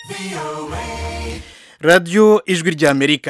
radiyo ijwi ry'amerika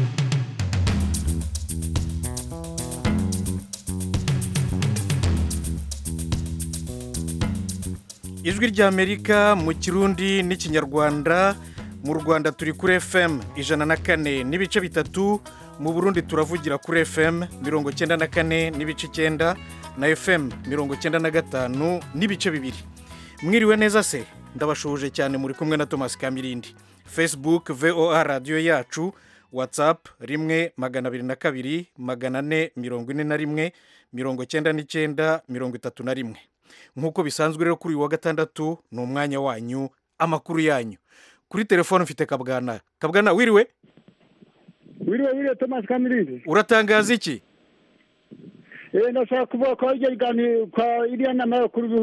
ijwi ry'amerika mu kirundi n'ikinyarwanda mu rwanda turi kuri fm ijana na kane n'ibice bitatu mu burundi turavugira kuri fm mirongo icyenda na kane n'ibice icyenda na fm mirongo icyenda na gatanu n'ibice bibiri mwiriwe neza se ndabashoje cyane muri kumwe na thomas kamirindi facebook voa radiyo yacu whatsapp rimwe magana abiri na kabiri magana ane mirongo ine na rimwe mirongo icyenda n'icyenda mirongo itatu na rimwe nk'uko bisanzwe rero kuri uyu wa gatandatu ni umwanya wanyu amakuru yanyu kuri telefone mfite kabwana kabwana wiriwe wiriwe wiriwe thomas kamirindi uratangaza iki eh ndashaka kuvuga ko iryo gani kwa iriya nama y'abakuru b'ibihugu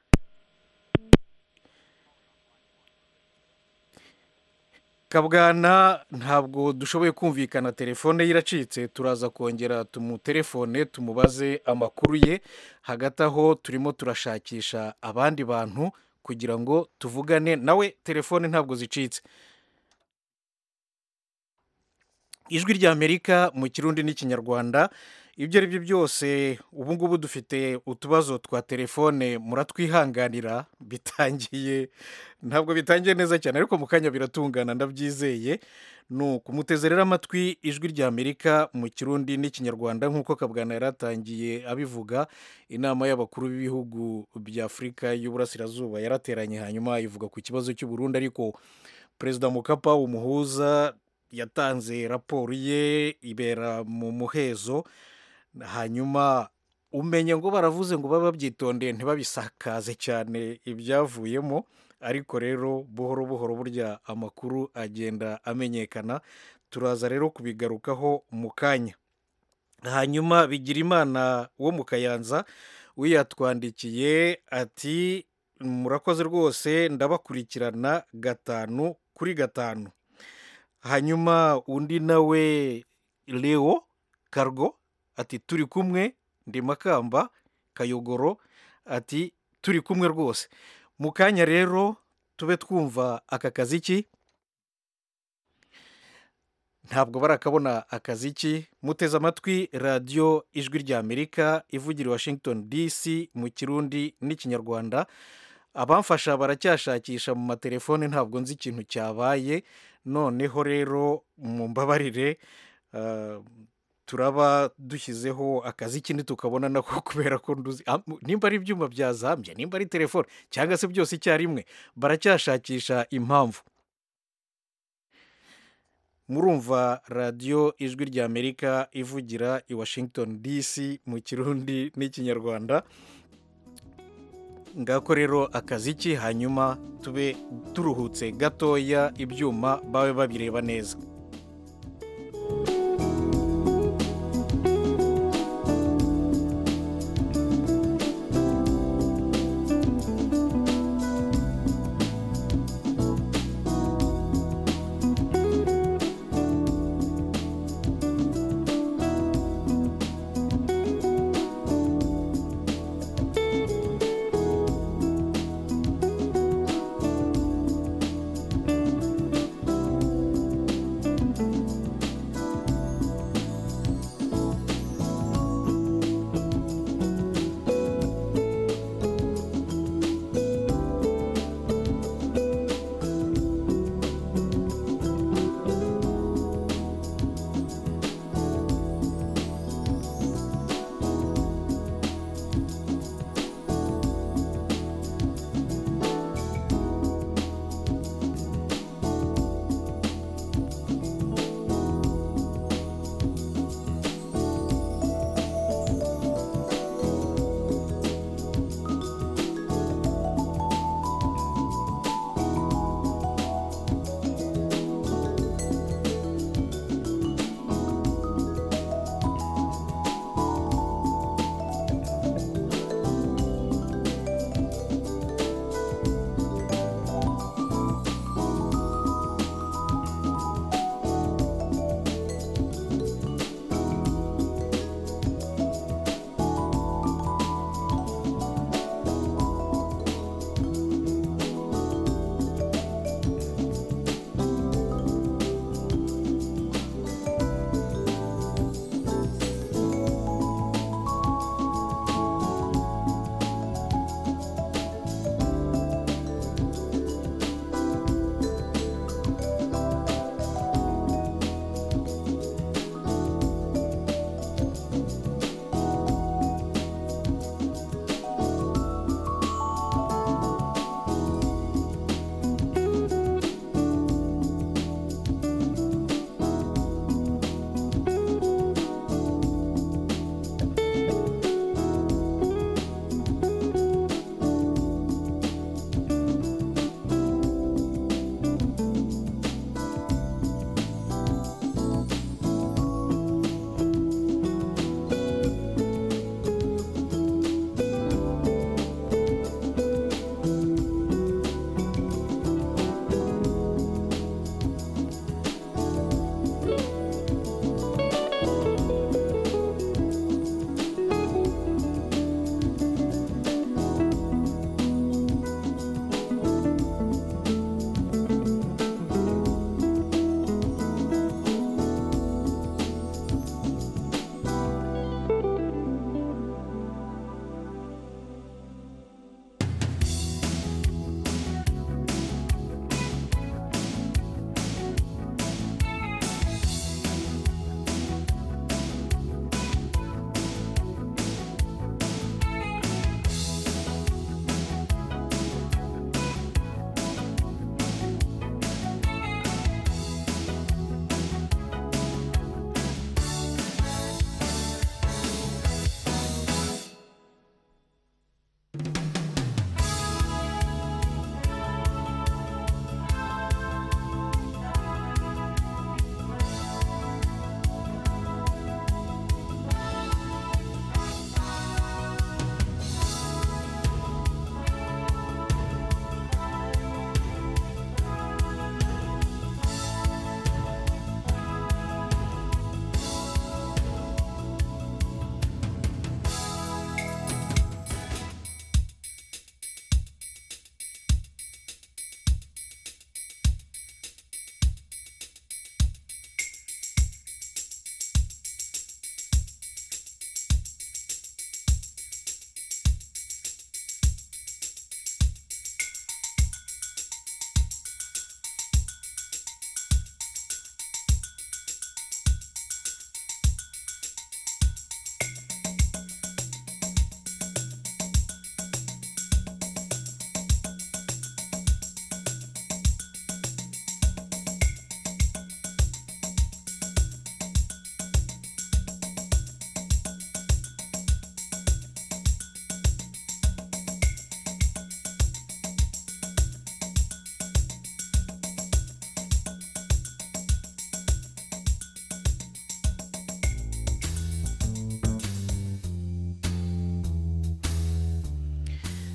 kabwana ntabwo dushoboye kumvikana telefone ye iracitse turaza kongera tumutelefone tumubaze amakuru ye hagati aho turimo turashakisha abandi bantu kugira ngo tuvugane nawe telefone ntabwo zicitse ijwi ry'amerika mu kirundi n'ikinyarwanda ibyo ari byo byose ubu ngubu dufite utubazo twa telefone muratwihanganira bitangiye ntabwo bitangiye neza cyane ariko mu kanya biratungana ndabyizeye ni ukumuteze rero amatwi ijwi ry'amerika mu kirundi n'ikinyarwanda nk'uko kabwana yari atangiye abivuga inama y'abakuru b'ibihugu bya afurika y'uburasirazuba yarateranye hanyuma ivuga ku kibazo cy'uburundi ariko perezida mukapa umuhuza yatanze raporo ye ibera mu muhezo hanyuma umenye ngo baravuze ngo babe babyitondeye ntibabisakaze cyane ibyavuyemo ariko rero buhoro buhoro burya amakuru agenda amenyekana turaza rero kubigarukaho mu kanya hanyuma bigira imana wo mu kayanza we yatwandikiye ati murakoze rwose ndabakurikirana gatanu kuri gatanu hanyuma undi nawe leo kargo ati turi kumwe ndi makamba kayogoro ati turi kumwe rwose mu kanya rero tube twumva aka kaziki ntabwo barakabona akaziki muteze amatwi radiyo ijwi ry'amerika ivugira i washington dc mu kirundi n'ikinyarwanda abamfasha baracyashakisha mu matelefone ntabwo nzi ikintu cyabaye noneho rero mu mbabarire turaba dushyizeho akazi kindi tukabona nako kubera ko nduzi nimba ari ibyuma byazambye nimba ari telefone cyangwa se byose icyarimwe baracyashakisha impamvu murumva radiyo ijwi ry'amerika ivugira i washington dc mu kirundi n'ikinyarwanda ngako rero akaziki hanyuma tube turuhutse gatoya ibyuma babe babireba neza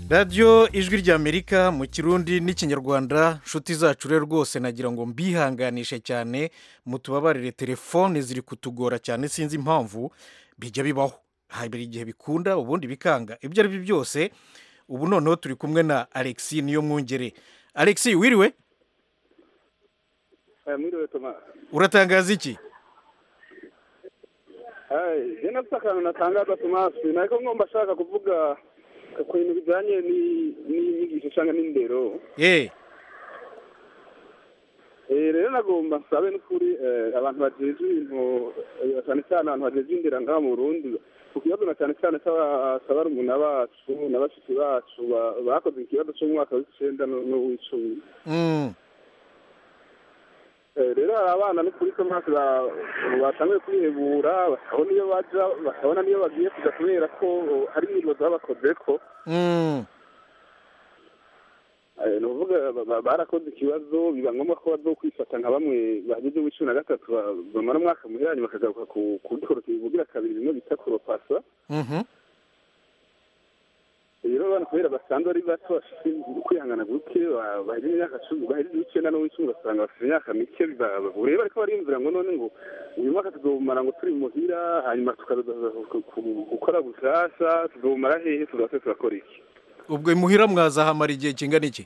radiyo ijwi ry'amerika mu kirundi n'ikinyarwanda nshuti zacu rero rwose nagira ngo mbihanganishe cyane mutubabarire telefone ziri kutugora cyane sinzi impamvu bijya bibaho hari igihe bikunda ubundi bikanga ibyo ari byo byose ubu noneho turi kumwe na alexi niyo mwungere alexi wiriwe mwiriwe toma uratangaza iki njye nafite akantu natangaza tomasi nako ngomba ashaka kuvuga ku bintu bijyanye n'inyigisho cyangwa n'indero eee rero nagomba nsabe n'ukuri abantu bajeje ibintu cyane cyane abantu bajeje indera ngaha mu burundi ku kibazo na cyane cyane cy'abarumuna bacu na bashiki bacu bakoze ikibazo cy'umwaka w'icyenda n'uw'icumi rero hari abana n'ukuri tomasi batanguye kwihebura bakabona iyo baja bakabona n'iyo bagiye kujya kubera ko hari ibintu baba bakoze ko ni ukuvuga barakoze ikibazo biba ngombwa ko bazokwifata nka bamwe bageze w'icumi na gatatu bamara umwaka muheranye bakagaruka kudukora bugira kabiri bimwe bita kuropasa rero abantu kubera basanzwe ari bato bafite kwihangana guke bahejeje imyaka cumi bahejeje icyenda n'uw'icumi ugasanga bafite imyaka mike ureba ariko bariyumvira ngo none ngo uyu mwaka tuzawumara ngo turi muhira hanyuma tukaza gukora bushasha tuzawumara hehe tuzase turakora iki ubwo imuhira mwazahamara igihe kingana iki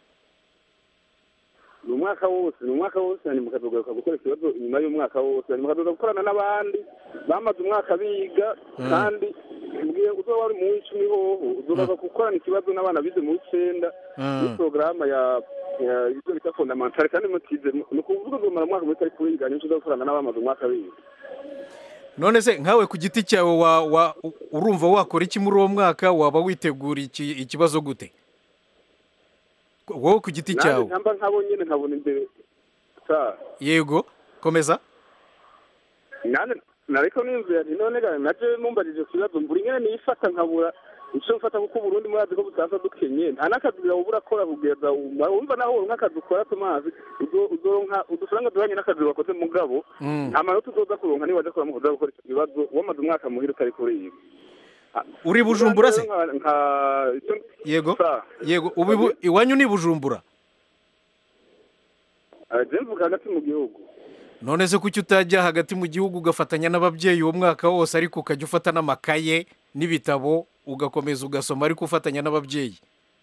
ni umwaka wose ni umwaka wose hanyuma ukazagaruka gukora ikibazo inyuma y'umwaka wose hanyuma ukazaza gukorana n'abandi bamaze umwaka biga kandi ubwiye uzoba wari mu w'icumi hoho uzobaza gukorana ikibazo n'abana bize mu w'icenda muri porogaramu ya ibyo bita fondamentale kandi mutize ni ukuvuga uzomara umwaka muri tari kuwiga nyinshi uza gukorana n'abamaze umwaka biga none se nkawe ku giti cyawe urumva wakora iki muri uwo mwaka waba witegura ikibazo gute wowe ku giti cyawe namba nkabo nyine nkabona imbere yego komeza nariko nimvira nti none ga naje mumbajije ku kibazo mbura ingene niyifata nkabura ico mfata kuko uburundi murazi ko butaza dukenye nta n'akazi wabura akora kugeza wumva naho woronka akazi ukora tumazi uzoronka udufaranga duhanye n'akazi wakoze mugabo nta manota uzoza kuronka niba waja kuramukora uza gukora ico kibazo wamaze umwaka muhira utari kuriba uri bujumbura se yego yego ubu iwanyu ni bujumbura je mvuga hagati mu gihugu none se kuki utajya hagati mu gihugu ugafatanya n'ababyeyi uwo mwaka wose ariko ukajya ufata n'amakaye n'ibitabo ugakomeza ugasoma ariko ufatanya n'ababyeyi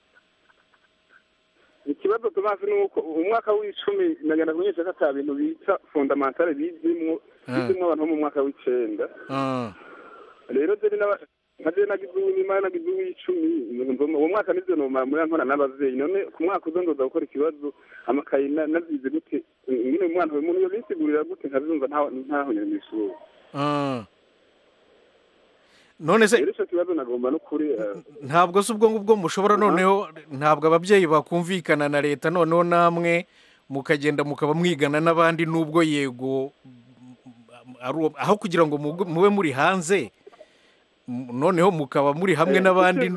ikibazo tumazi ni uko umwaka w'icumi nagenda kumenyesha ko ata bintu bita fondamentale bizimwo bizimwo abantu bo mu mwaka w'icenda rero jeri nkaje nagize uw'imana nagize uw'icumi uwo mwaka nivyo nomara muri nkora n'abavyeyi none ku mwaka uza ndoza gukora ikibazo amakayi nazize gute ngine umwana umuntu yo bisigurira gute nkazumva ntaho nyene mw'ishuri none se rero ico kibazo nagomba n'ukuri ntabwo se ubwo ngubwo mushobora noneho ntabwo ababyeyi bakumvikana na leta noneho namwe mukagenda mukaba mwigana n'abandi n'ubwo yego aho kugira ngo mube muri hanze noneho mukaba muri hamwe n'abandi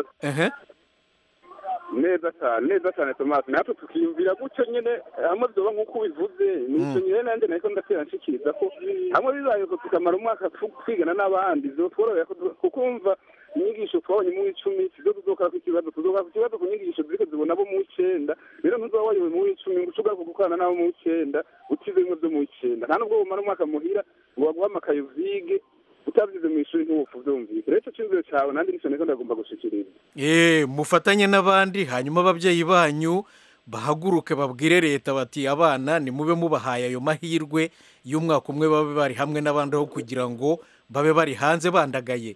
neza cyane neza cyane tomasi natwe tukiyumvira gutyo nyine hamwe byoba nk'uko ubivuze nicyo nyine nanjye nariko ndatera nshikiriza ko hamwe bibaye ko tukamara umwaka twigana n'abandi vyotworohera kuko umva inyigisho twabonye mu w'icumi sizo tuzokora ku kibazo tuzokora ku kibazo ku nyigisho ziriko zibona abo mu w'icenda rero ntuzoba wayoboye mu w'icumi ngo uce ugaruka gukorana n'abo mu w'icenda utize bimwe vyo mu w'icenda nta nubwo bumara umwaka muhira ngo baguhamakaye uvyige utabyize mu ishuri ntiwupfa ubyumvise rero icyo cyumviro cyawe nanjye nicyo niko ndagomba gushikiriza eee mufatanye n'abandi hanyuma ababyeyi banyu bahaguruke babwire leta bati abana nimube mubahaye ayo mahirwe y'umwaka umwe babe bari hamwe n'abandi aho kugira ngo babe bari hanze bandagaye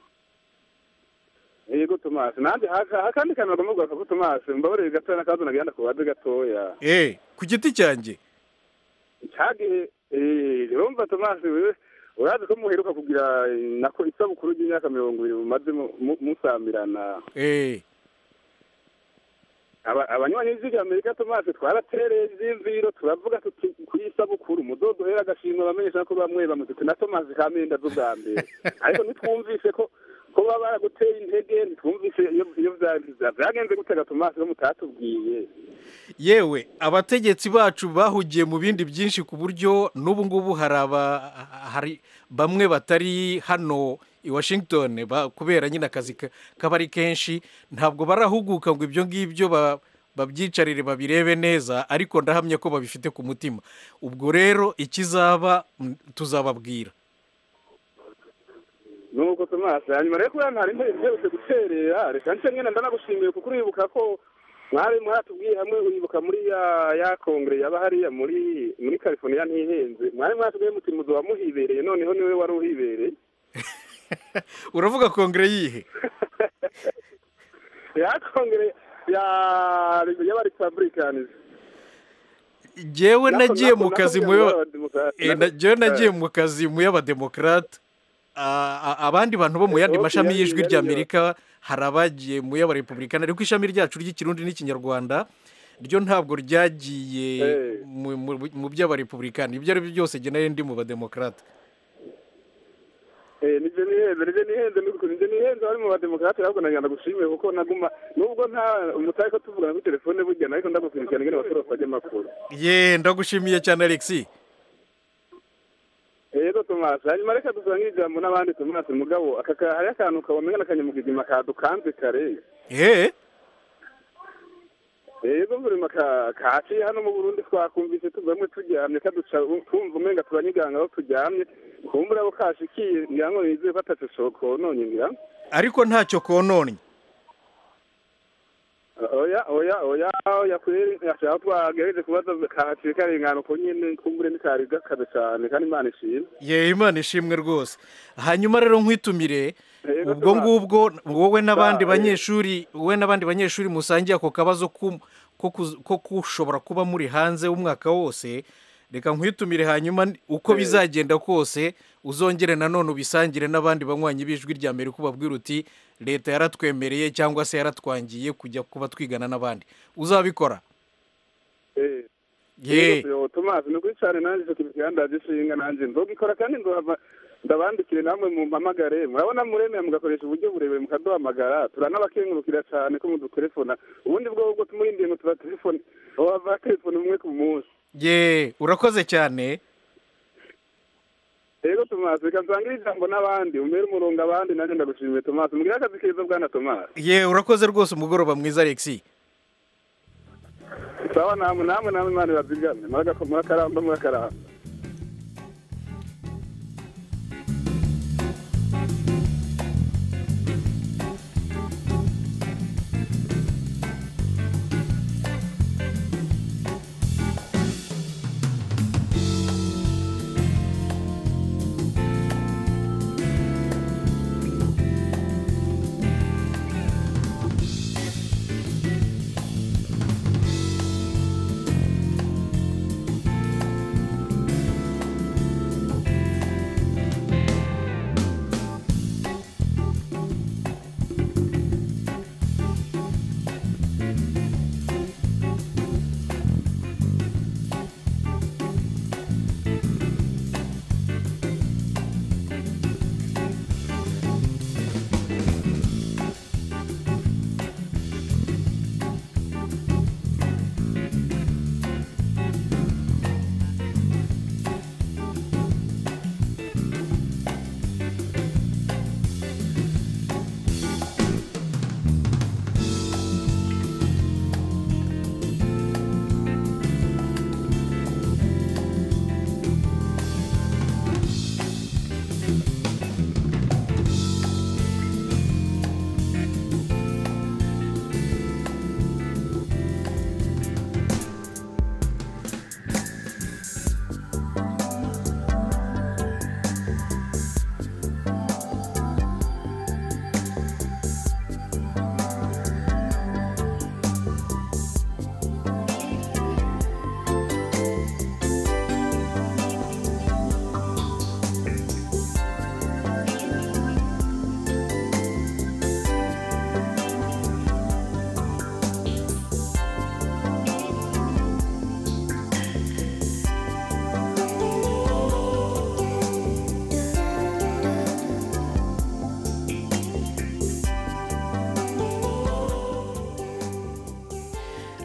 yego tomasi nanjye akandi kantu bagomba kugaruka ko tomasi mbabarire gatoya n'akabazo nagenda ku baze gatoya eee ku giti cyanjye cyagihe eee urumva tomasi wewe urazi ko muheruka kugira nako isabukuru ry'imyaka mirongo ibiri mumaze musambirana eee abanywanyi b'ijwi amerika tomasi twaratereye ivyiyumviro turavuga tuti kuyisabukuru muzoduhera agashimwe bamenyesha ko bamwe bamwe tuti na tomasi kamenda z'ubwa mbere ariko ntitwumvise ko ko baba baraguteye intege ntitwumvise iyo vyagenze gutega tomasi ko mutatubwiye yewe abategetsi bacu bahugiye mu bindi byinshi ku buryo n'ubu ngubu hari bamwe batari hano i washington ba- kubera nyine akazi ka- kaba ari kenshi ntabwo barahuguka ngo ibyo ngibyo ba- babyicarire babirebe neza ariko ndahamya ko babifite ku mutima ubwo rero ikizaba mm, tuzababwira nuko tomasi hanyuma rero kubera ntari mperutse guterera reka nce mwene ndanagushimiye kuko uribuka ko mwari mwatubwiye hamwe uribuka muri ya ya kongere yaba hariya muri muri california ntihenze mwari mwatubwiye muti muzo wamuhibereye noneho niwe wari uhibereye uravuga kongere yihe ya kongere ya y'aba republicans jyewe nagiye mu kazi mu yo- Eh, na- jyewe nagiye mu mu kazi mu y'abademokarate Ah, ah, abandi bantu bo mu yandi Okay, mashami yari- y'ijwi yari- ry'amerika hari abagiye mu y'abarepublikani ariko ishami ryacu ry'ikirundi n'ikinyarwanda ryo ntabwo ryagiye Eh. mu- mu- mu by'abarepublikani ibyo ari byo byose jye nari ndi mu bademokarate nibyo nihenze nibyo nihenze n'ukuri nibyo nihenze bari mu bademokarate ahubwo nagira ndagushimiye kuko naguma nubwo nta umutari ko tuvugana kuri telefone burya ariko ndagukurikirana ingene basura bajya amakuru ye ndagushimiye cyane alexi yego tomasi hanyuma reka dusange ijambo n'abandi tomasi mugabo aka ka- hariho akantu kabomenya n'akanyamugigima kadukanze kare he yego murima ka- kaciye hano mu burundi twakumvise tuvamwe turyamye kaduca twumva umenga turanyiganga aho turyamye kumbura abo kashikiye ngira ngo nizeye ko atatushoka none ngira ariko ntacyo kononnye oya oya oya oya kweri ashaka twagerageje kubaza kaciye karengana uko nyene kumbure ntikari gakaze cyane kandi imana ishimwe ye imana ishimwe rwose hanyuma rero nkwitumire Yego, ubwo Tomasi. ngubwo wowe n'abandi Ah, eh. banyeshuri wowe n'abandi banyeshuri musangiye ako kabazo ku- ko kuz- ko kushobora kuba muri hanze w'umwaka wose reka nkwitumire hanyuma n- uko Eh. bizagenda kose uzongere nanone ubisangire n'abandi banywanyi b'ijwi rya mbere ubabwira uti leta yaratwemereye cyangwa se yaratwangiye kujya kuba twigana n'abandi uzabikora Eh. ye Yego, Tomasi ni ukuri cyane nanjye icyo kintu kirandaje ishinga nanjye nzogikora kandi nzohava ndabandikire namwe mu mpamagare murabona muremeye mugakoresha uburyo burebure mukaduhamagara turanabakengurukira cyane ko mudutelefona ubundi bwo bwo tumurindiye ngo tubatelefone wava telefone umwe ku munsi ye urakoze cyane rero tomasi reka nsangire ijambo n'abandi umere umurongo abandi nanjye ndagushimiye tomasi mugire akazi keza bwana tomasi ye urakoze rwose umugoroba mwiza alexi sawa namwe namwe namwe imana ibazigame murakaramba murakaramba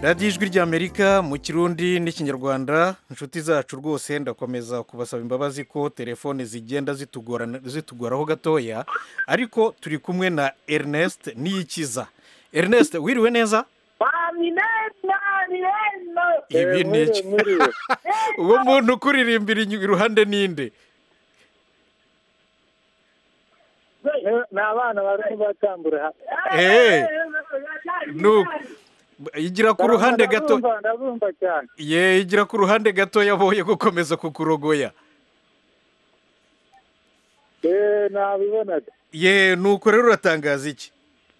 radiyo ijwi ry'amerika mu kirundi n'ikinyarwanda inshuti zacu rwose ndakomeza kubasaba imbabazi ko telefone zigenda zitugorana- zitugoraho gatoya ariko turi kumwe na ernest niyikiza ernest wiriwe neza ibi ni iki uwo muntu ukuririmbira inyu- iruhande ninde ni abana bari batambura Eh, nuko igira ku ruhande gato Ndabumva, ndabumva cyane ye igira ku ruhande gato yaboye gukomeza kukurogoya eh nabibonaga ye nuko rero uratangaza iki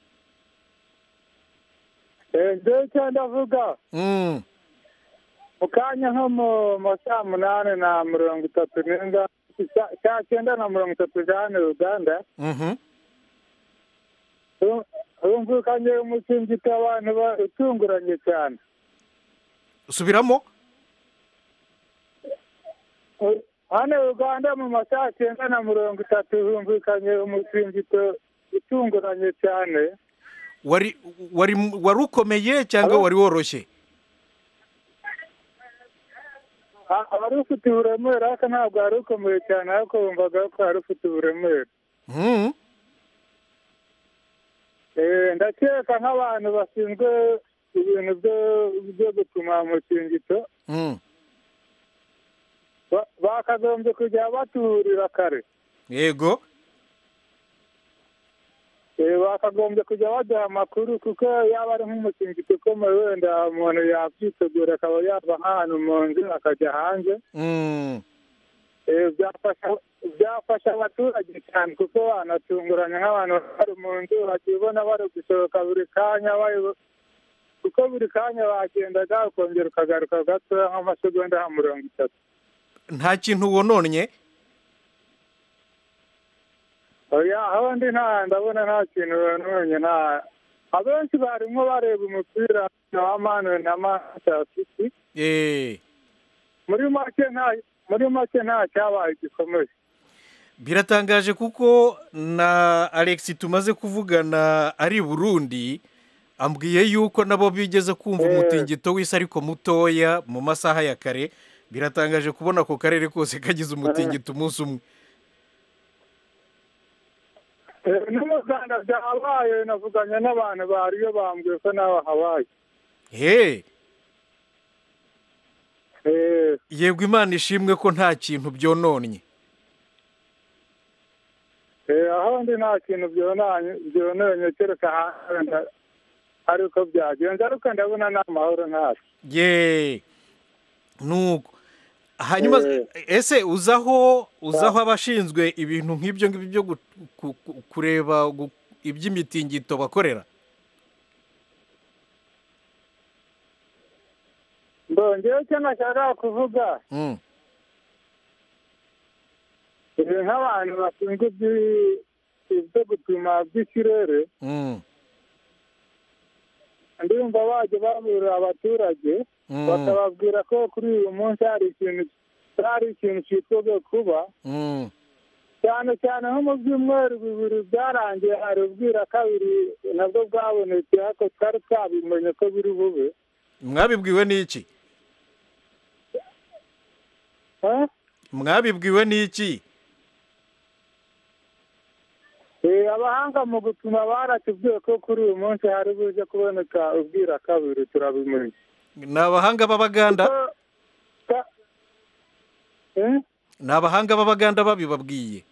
eh ndewe icyo ndavuga Mm, mu kanya nko mu ma saa munani na mirongo itatu n'inga saa- saa cyenda na mirongo itatu za hano uganda mhm. hu- humvikanye umutingito abantu ba- utunguranye cyane subiramo Hu- hano uganda mu ma saa cyenda na mirongo itatu humvikanye umutingito utunguranye cyane wari wari wari ukomeye cyangwa Alo? wari woroshye Ah, wari ufite uburemere ariko ntabwo wari ukomeye cyane ariko wumvaga ko wari ufite uburemere Mm, Eh, ndakeka nk'abantu bashinzwe ibintu byo- byo gupima umutingito mm. ba- bakagombye kujya batuburira kare yego Eh, bakagombye kujya baduha amakuru kuko yaba ari nk'umutingito ukomeye wenda umuntu yakwitegura akaba yava nk'ahantu mu nzu akajya hanze Mm, Eh, byafasha byafasha abaturage cyane kuko banatunguranye nk'abantu bari mu nzu bagiye ubona bari gusohoka buri kanya bari- kuko buri kanya bagendaga ukongera ukagaruka gatoya nk'amasegonda nka mirongo itatu nta kintu wononnye oya aho ndi nta ndabona nta kintu nonye nta abenshi barimo bareba umupira wa manu na manchester city Eh, muri make nta muri make nta cyabaye gikomeye biratangaje kuko na alex tumaze kuvugana ari i burundi ambwiye yuko nabo bigeze kumva Eh. umutingito w'isi ariko mutoya mu masaha ya kare biratangaje kubona ako karere kose kagize umutingito umunsi umwe Eh, no mu rwanda byahabaye navuganye n'abantu bariyo bambwiye ko nawe habaye he Eh, yego imana ishimwe ko nta kintu byononnye eh, aho ndi nta kintu byonanye byononye kereka hanze wenda ari uko byagenze ariko ndabona ni amahoro ntacu ye nuko hanyuma Eh. ese uzaho uzaho abashinzwe ibintu nk'ibyo ngibyo byo gu- ku- ku- kureba gu- iby'imitingito bakorera mbongeyeho icyo nashakaga kuvuga Mm, ibi nk'abantu bashinzwe iby- ibyo gupima by'ikirere mm, ndumva bajya baburira abaturage mm, bakababwira ko kuri uyu munsi hari ikintu hari ikintu cyitwa kuba mm. cyane cyane nko mu byumweru bibiri byarangiye hari ubwira kabiri nabwo bwabonetse ariko twari twabimenye ko biri bube mwabibwiwe n'iki Eh? mwabibwiwe n'iki Eh, abahanga mu gupima baratubwiye ko kuri uyu munsi hari buze kuboneka ubwira kabiri turabimenye ni abahanga b'abaganda Ko- ka- Eh? ni abahanga b'abaganda babibabwiye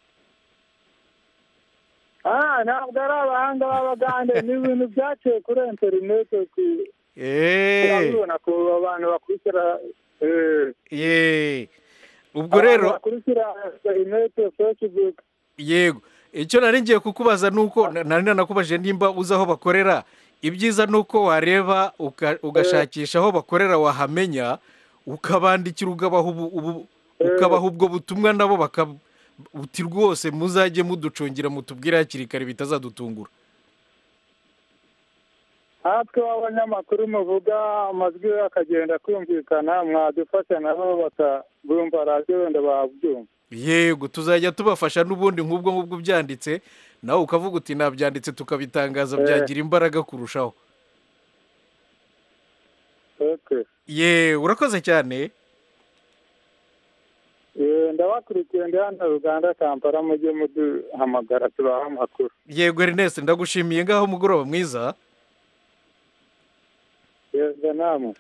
ah ntabwo ari abahanga b'abagande ni ibintu byaciye kuri interineti ku- eee turabibona ku bantu bakurikira eh, ye ubwo abantu rero bakurikira interineti fesibuku yego icyo nari ngiye kukubaza ni uko na- nari nanakubajije nimba uzi aho bakorera ibyiza ni uko wareba uka- ugashakisha aho bakorera wahamenya ukabandikira ukabaha ubu- ubu- ukabaha ubwo butumwa nabo baka uti rwose muzajye muducungira mutubwire hakiri kare bitazadutungura natwe abanyamakuru muvuga amajwi akagenda kumvikana mwadufasha nabo bakabumva radiyo wenda babyumva yego tuzajya tubafasha n'ubundi nk'ubwo ngubwo byanditse nawe ukavuga uti nabyanditse tukabitangaza Eh. byagira imbaraga kurushaho okay ye urakoze cyane Eh, ndabakurikiye ndi hano uganda kampala mujye muduhamagara tubaha amakuru yego ernest ndagushimiye ngaho umugoroba mwiza yego namwe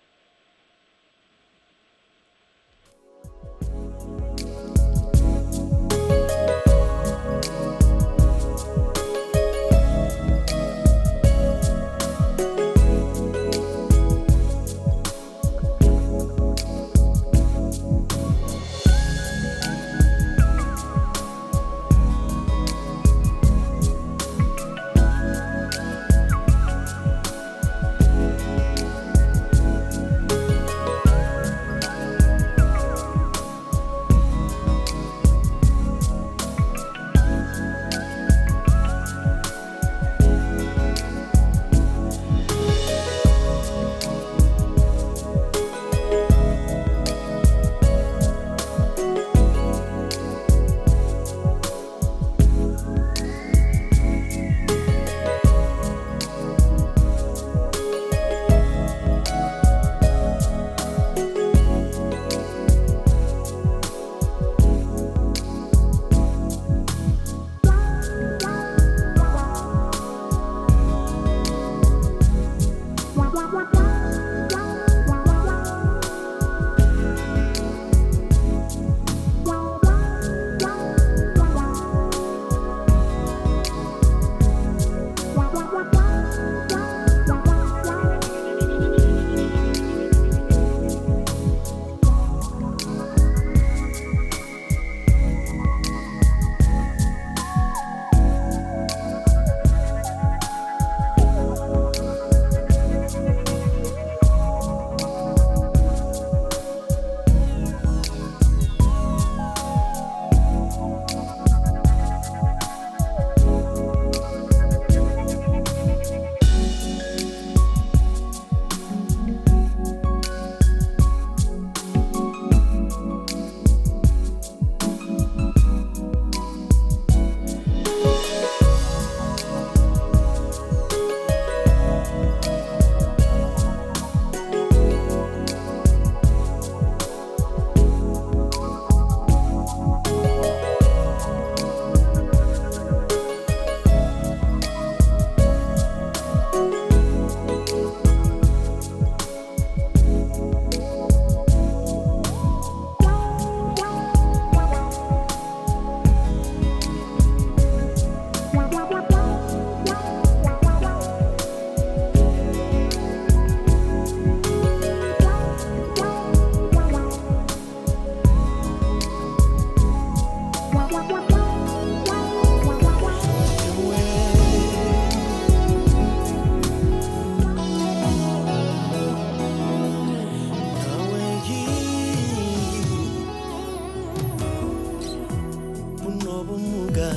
buno bumuga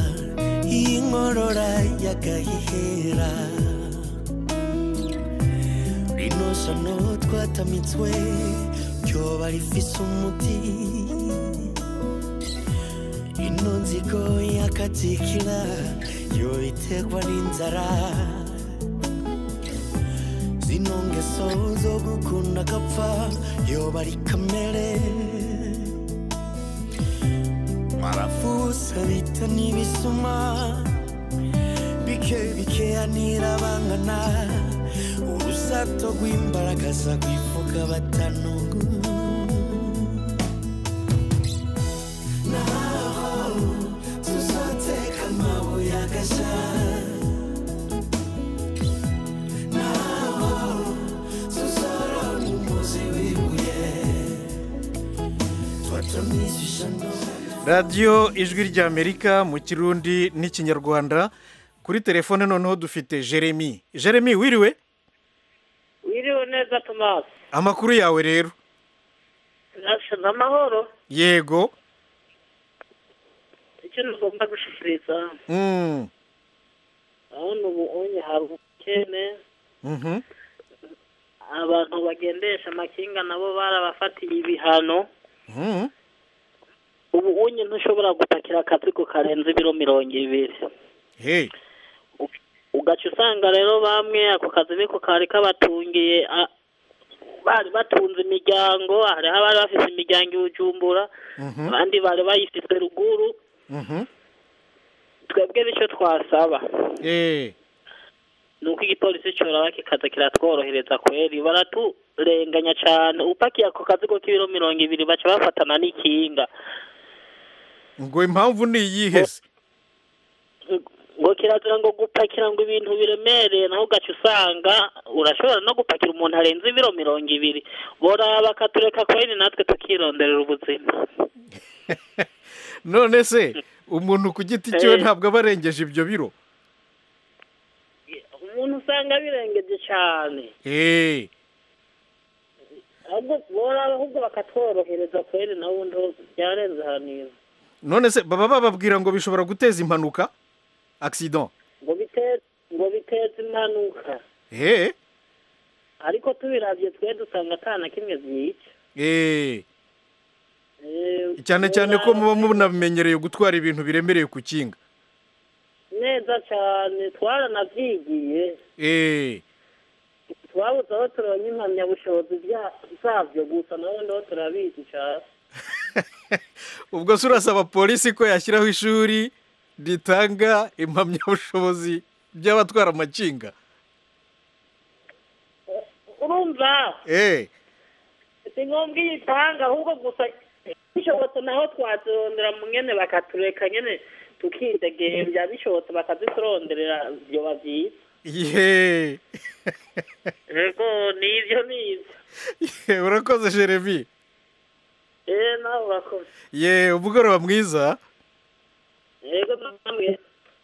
inkorora y'agahihera rino sano twatamitswe ryoba rifise umuti ino nzigo y'akatikira yo iterwa n'inzara zino ngeso zo gukunda agapfa yoba ari kamere marafusa bita n'ibisuma bike bikeyanira bangana urusato rw'imbaraga za rwivuga batanu naho tuzoteka amabuye agasha naho tuzorona umuzi w'ibuye twatamije ijana radiyo ijwi ry'amerika mu kirundi n'ikinyarwanda kuri telefone noneho dufite jeremy jeremy wiriwe wiriwe neza tomasi amakuru yawe rero nashana amahoro yego icyo nagomba gushikiriza Mm, urabona ubu unye hari ubukene mhm. abantu bagendesha amakinga nabo barabafatiye ibihano Mhm. ubu unye ntushobora gupakira akazigo karenze ibiro mirongo ibiri hey ugaca usanga rero bamwe ako kazi niko kari kabatungiye a- bari batunze imiryango hariho abari bafite imiryango i bujumbura Mhm, abandi bari bayifite ruguru mhm. twebwe nicyo twasaba Eh, ni uko igipolisi coraba kikaza kiratworohereza kweri baraturenganya cane upakiye ako kazigo k'ibiro mirongo ibiri baca bafatana n'ikinga ngo impamvu ni iyihe se ngo kirazira ngo gupakira ngo ibintu biremereye naho ugaca usanga urashobora no gupakira umuntu arenze ibiro mirongo ibiri boraba bakatureka kweri natwe tukironderera ubuzima none se umuntu ku giti cyiwe Eh. ntabwo aba arengeje ibyo biro umuntu usanga birengeje cane Eh, ahubwo boraba ahubwo bakatworohereza kweri nawe ubundi hose byarenze haniza none se baba bababwira ngo bishobora guteza impanuka accident ngo biteze ngo biteze impanuka Eh, ariko tubiravye twe dusanga ata na kimwe vyica eh, Eh, cyane cyane ko muba boraba- munamenyereye gutwara ibintu biremereye ku kinga neza cyane twaranavyigiye Eh, twabuze aho turonka impamyabushobozi bya- zavyo gusa nabundi aho turabizi cane ubwo se urasaba polisi ko yashyiraho ishuri ritanga impamyabushobozi by'abatwara amakinga urumva Eh, si ngombwa iyitanga ahubwo gusa bishobotse naho twazirondera mu nyene bakatureka nyene tukidegembya bishobotse bakazituronderera vyoba vyiza ye ego nivyo nivyo urakoze jeremy eh nawe urakoze ye umugoroba mwiza ego namwe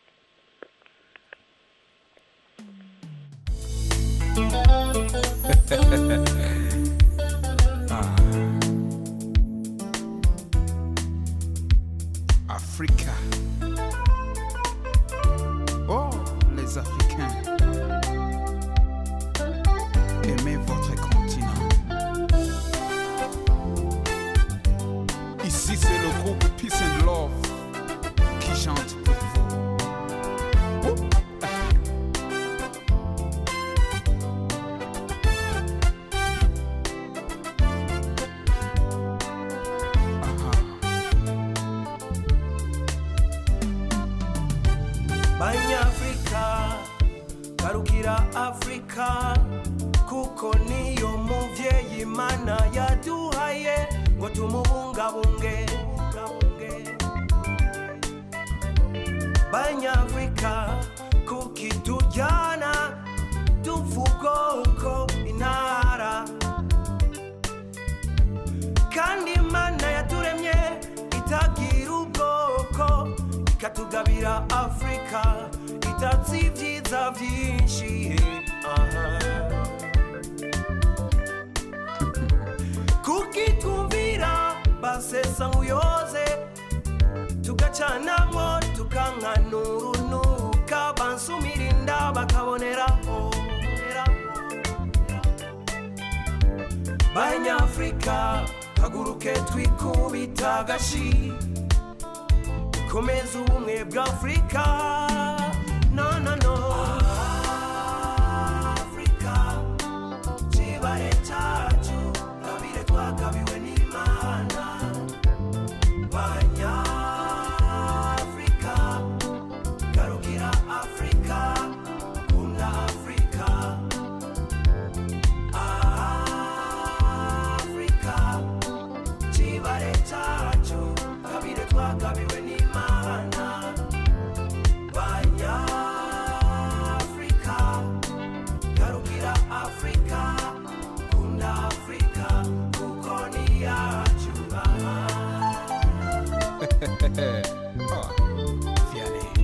Africa. Oh, les Africains. Aimez votre continent. Ici, c'est le groupe Peace and Love qui chante pour vous. Ouh. Aha. banyafurika garukira afurika kuko niyo muvyeyi imana yaduhaye ngo tumubungabunge banyafurika kuki turyana dupfa ubwoko intara kandi imana yaturemye itagira ubwoko ikatugabira afurika itatsi ibyiza byinshi aha. kukitumvira basesa nkuyoze tugacanamwo tukankanura unuka bansumirinda bakaboneraho banyafurika haguruke twikubita agashi komeza ubumwe bw'afurika no no no afurika kibare cyacu kabire twagabiwe n'imana banyafurika garukira afurika kunda afurika afurika kibare cyacu kabire twagabiwe n'imana banyafurika garukira afurika kunda afurika kuko ni yacu Oh, Vianney.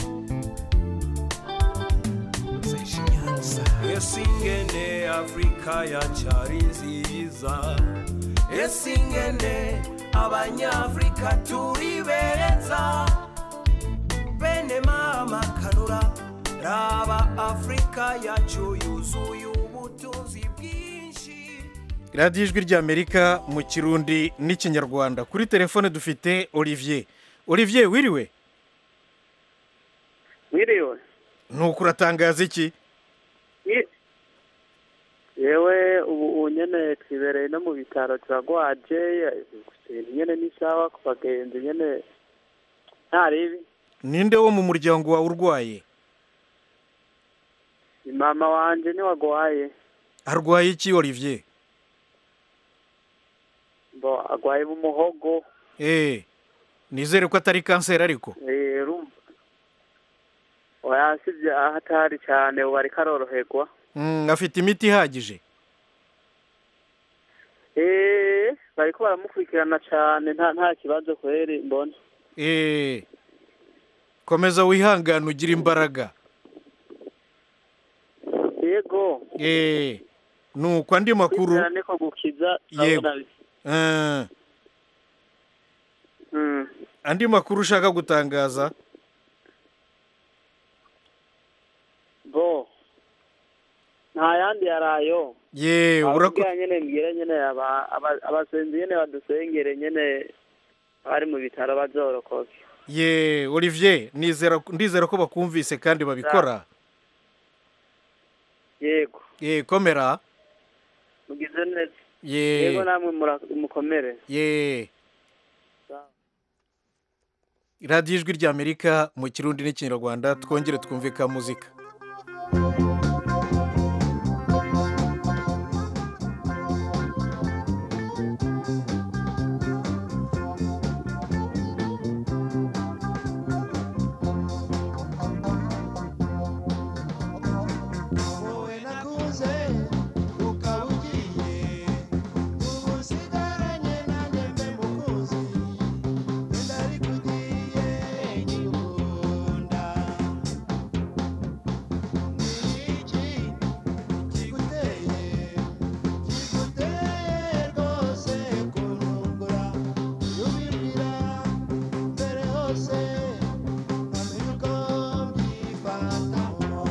C'est génial ça. esingene afurika yacyari nziza esingene abanyafurika turi beza bene mama kanura raba afurika yacu yuzuye ubutunzi bwinshi radiyo ijwi ry'amerika mu kirundi n'ikinyarwanda kuri telefone dufite olivier olivier wiriwe mwiriwe nuko uratangaza iki Ni- yewe ubu ubu nyene twibereye no mu bitaro turagwaje ibintu nyene ni sawa ku bagenzi nyene nta ribi ninde wo mu muryango wawe urwaye ni mama wanje niwagwaye arwaye iki olivier bo agwaye mu muhogo eh nizere ko atari kanseri ariko eh, urumva oya sivyo aho atari cane ubu ariko aroroherwa Mm, afite imiti ihagije eh bariko baramukurikirana cane nta nta kibazo kweri mbona eh komeza wihangane ugire imbaraga yego eh nuko andi makuru kwizera niko gukiza Yego. urabona bi- Eh, Mm. andi makuru ushaka gutangaza bo nta yandi yarayo ye urako ababwira nyene mbwira nyene aba- aba- abasenzi nyene badusengere nyene bari mu bitaro bazorokoke ye olivier nizera ndizera ko bakumvise kandi babikora yego ye komera mugize neza ye yego namwe mura- mukomere ye radiyo ijwi ry'amerika mu kirundi n'ikinyarwanda twongere twumve ka muzika wowe nakuze ukaba ugiye ubu usigaranye nanjye mbe mukuzi wenda ariko ugiye nkigukunda ni iki kiguteye kiguteye rwose kuntungura iyo ubimbwira mbere hose nkamenya uko mbyifatamo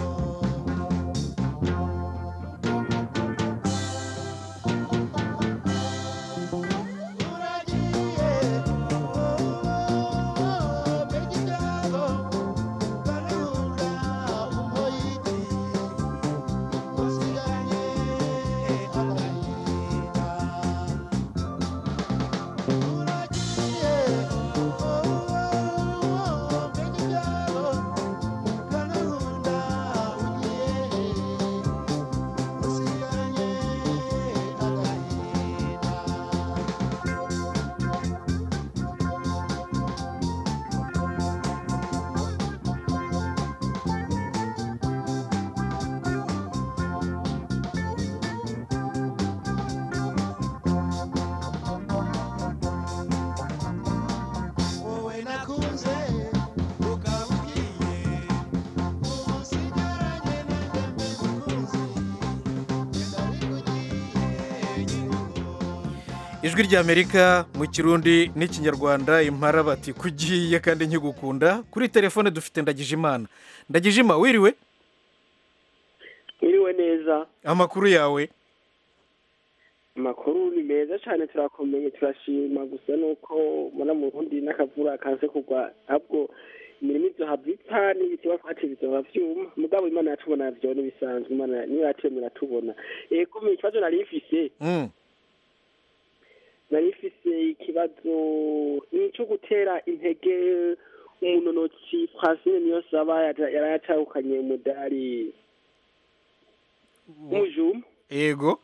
wowe nakunze ukaba ugiye ubu usigaranye nanjye mbe mukunzi wenda ariko ugiye nkigukunda ijwi ry'amerika mu kirundi n'ikinyarwanda impara bati kugiye kandi nkigukunda kuri telefone dufite ndagijimana ndagijima wiriwe Mwiriwe neza amakuru yawe amakuru ni meza cyane turakomeye turashima gusa nuko mbona mu burundi n'akavura kanse kugwa ahubwo imirimo izohava ipfa n'ibitiba twaciye bizohava vyuma mugabo imana yatubona vyo n'ibisanzwe imana niyo yatemye iratubona ego mu ikibazo nari ifise Mm, nari ifise ikibazo ni ico gutera intege umunonotsi francine niyo saba yari yatahukanye umudari w'umujuma yego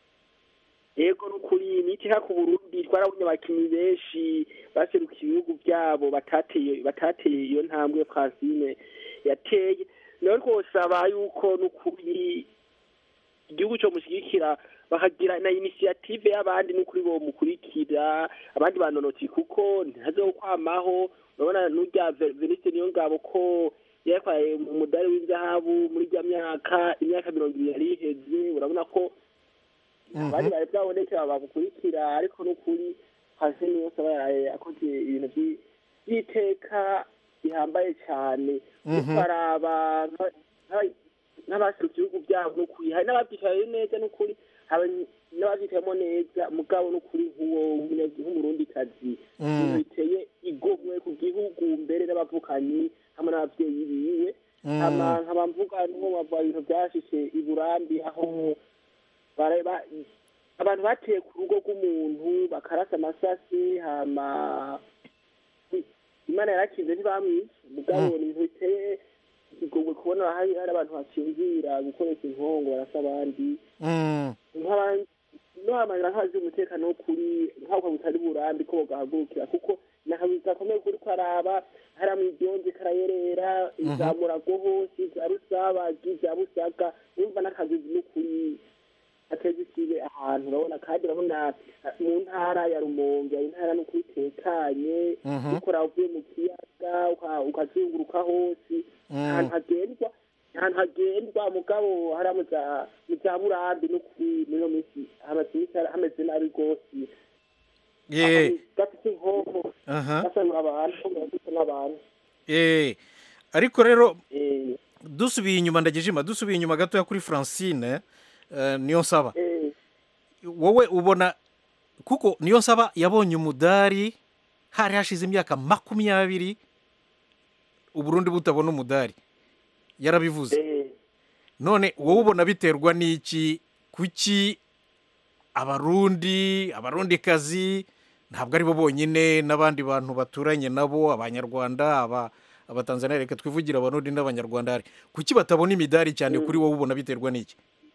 yego nukuri nitika ku burundi twarabonye abakinnyi benshi baserukiye ibihugu byabo batateye batateye iyo ntambwe francine yateye nawe twosaba yuko nukuri igihugu cyo mushyigikira bakagira na inisiyative y'abandi n'ukuri bomukurikira abandi banonotsi kuko ntazokwamaho urabona n'urya Ve- veniste niyo ngabo ko yatwaye umudari w'inzahabu muri rya myaka imyaka mirongo ibiri yari iheze urabona ko abandi bari bwabonekera babukurikira ariko n'ukuri hasi niyo saba yaraye akoze ibintu vyi- vy'iteka bihambaye cyane Mhm. ukaraba nka- nka- n'abaserukiye ibihugu byabo n'ukuri hari n'abavyicaye neza n'ukuri hari n'abavyitayemo neza mugabo n'ukuri nk'uwo w'umunya- nk'umurundikazi Mm. biteye igomwe ku gihugu mbere n'abavukanyi hamwe n'abavyeyi biwe Mm. hama nkaba mvuga nko mu bintu byashitse i burambi aho bara- ba- abantu bateye ku rugo rw'umuntu bakarasa amasasi hama imana yarakinze ntibamwica mugabo ni ibintu biteye ikigongwe kubona hari hari abantu basinzira gukoresha inkongo barasa abandi Mm. nk'abandi no hamarira nk'abazi umutekano wo kuri nk'ako butari burambi ko bagahagurukira kuko ni akazi gakomeye kuri karaba hariya mu ibyonzi karayerera Mhm. izamurago hose za rusabagi za busaga urumva n'akazi n'ukuri ateza ikibe ahantu urabona kandi urabona mu ntara ya rumonge hari intara n'ukuri itekanye Mhm. ukora uvuye mu kiyaga uka- ukazunguruka hose Mm. ahantu hagendwa ahantu hagendwa mugabo hariya mu za mu za burambi n'ukuri muri iyo minsi hamaze iminsi hameze nabi rwose ye gafite inkoho aha gasanura abantu gafite n'abantu Eh, ariko rero Eh, dusubiye inyuma ndagijima dusubiye inyuma gatoya kuri francine eh, niyo nsaba eh, wowe ubona kuko niyo nsaba yabonye umudari hari hashize imyaka makumyabiri uburundi butabona umudari yarabivuze eh. none wowe ubona biterwa n'iki kuki abarundi abarundikazi ntabwo ari bo bonyine n'abandi bantu baturanye nabo abanyarwanda aba abatanzaniya reka twivugira abarundi n'abanyarwanda hari kuki batabona imidari cyane kuri wowe ubona biterwa n'iki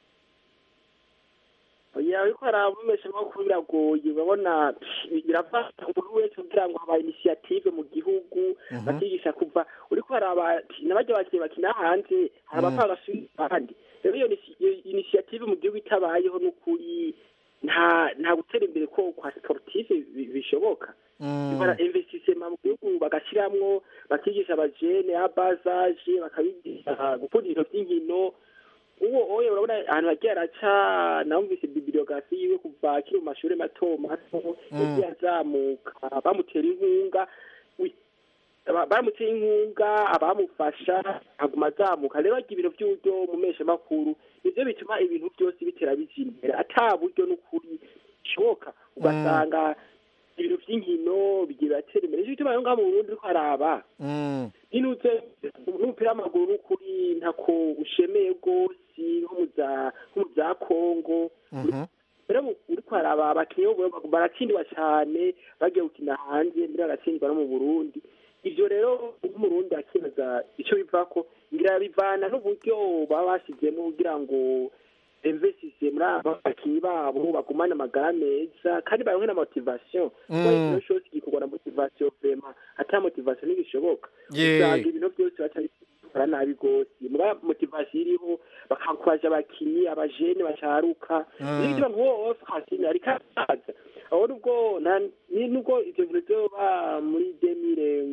oya ariko hari abamesha amakuru biragoye urabona birafasha umuntu wese kugira ngo haba inisiyative mu gihugu Mhm. bakigisha kuva uriko haraba n'abajya bakiye bakina hanze hari Mhm. abapfa bagasubira ahandi rero iyo nisi- iyo inisiyative mu gihugu itabayeho n'ukuri nta nta gutera imbere ko kwa sportive bi- bishoboka Mm. bara investisema mu gihugu bagashiramwo bakigisha abajene abazaje bakabigisha gukunda ibintu by'inkino uwo oye urabona ahantu hagiye araca namvise bibliografi yiwe kuva akiri mu mashuri mato mato Mm. yagiye azamuka bamutera inkunga Ui, ba- baramutera inkunga abamufasha aguma azamuka rero agira ibintu by'uburyo mu meshamakuru nivyo bituma ibintu byose bitera bija imbere ata buryo n'ukuri bishoboka ugasanga ibintu by'inkino bigira biratera imbere nicyo gituma rero ngaha mu burundi uriko haraba Mm. ninuze n'umupira w'amaguru n'ukuri ntako ushemeye rwose nko mu za nko mu za kongo Mhm. rero mu- uriko haraba abakinnyi bo mu- baratsindwa cyane bagiye gukina hanze mbere bagatsindwa no mu burundi ivyo rero nk'umurundi akibaza ico bivako ngira bivana n'uburyo baba bashyizemo kugira ngo investisise muri aba bakinnyi babo bagumane amagara meza kandi baronke na motivation kuko Mm. ikintu cyose gikorwa na motivation vrema ata motivation ntigishoboka Ye. usanga ibintu byose batari bakora nabi rwose muga motivation iriho bakakwaje abakinnyi abajene bacaruka Mm. niyo gituma nk'uwo Francine ariko araza aho nubwo nta- ni nubwo ivyo bintu vyoba muri demire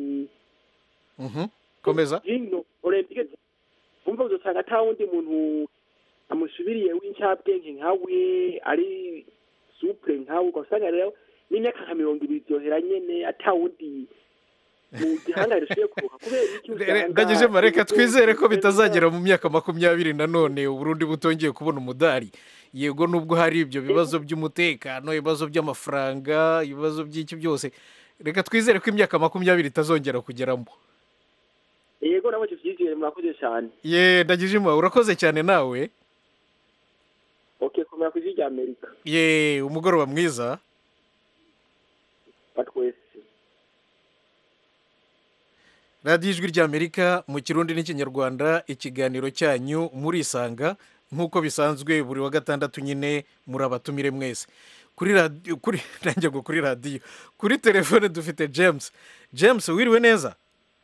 Mhm. komeza jino olympique umva uzosanga ata wundi muntu amusubiriye w'incabwenge nkawe ari supure nkawe ugasanga rero n'imyaka nka mirongo ibiri vyohera nyene ata wundi mu gihangare ushoboye kuruha kubera iki usanga ndagije mareka twizere ko bitazagera mu myaka makumyabiri nanone uburundi butongeye kubona umudari yego nubwo hari ibyo bibazo by'umutekano ibibazo by'amafaranga ibibazo by'iki byose reka twizere ko imyaka makumyabiri itazongera kugeramo yego nabo tuvyizere murakoze cane ye ndagije impuhwe urakoze cyane nawe okay komera ku ijwi rya amerika ye umugoroba mwiza batwese radiyo ijwi ry'amerika mu kirundi n'ikinyarwanda ikiganiro cyanyu murisanga nk'uko bisanzwe buri wa gatandatu nyine muri abatumire mwese kuri radiyo kuri nanjye ngo kuri radiyo kuri telefone dufite james james wiriwe neza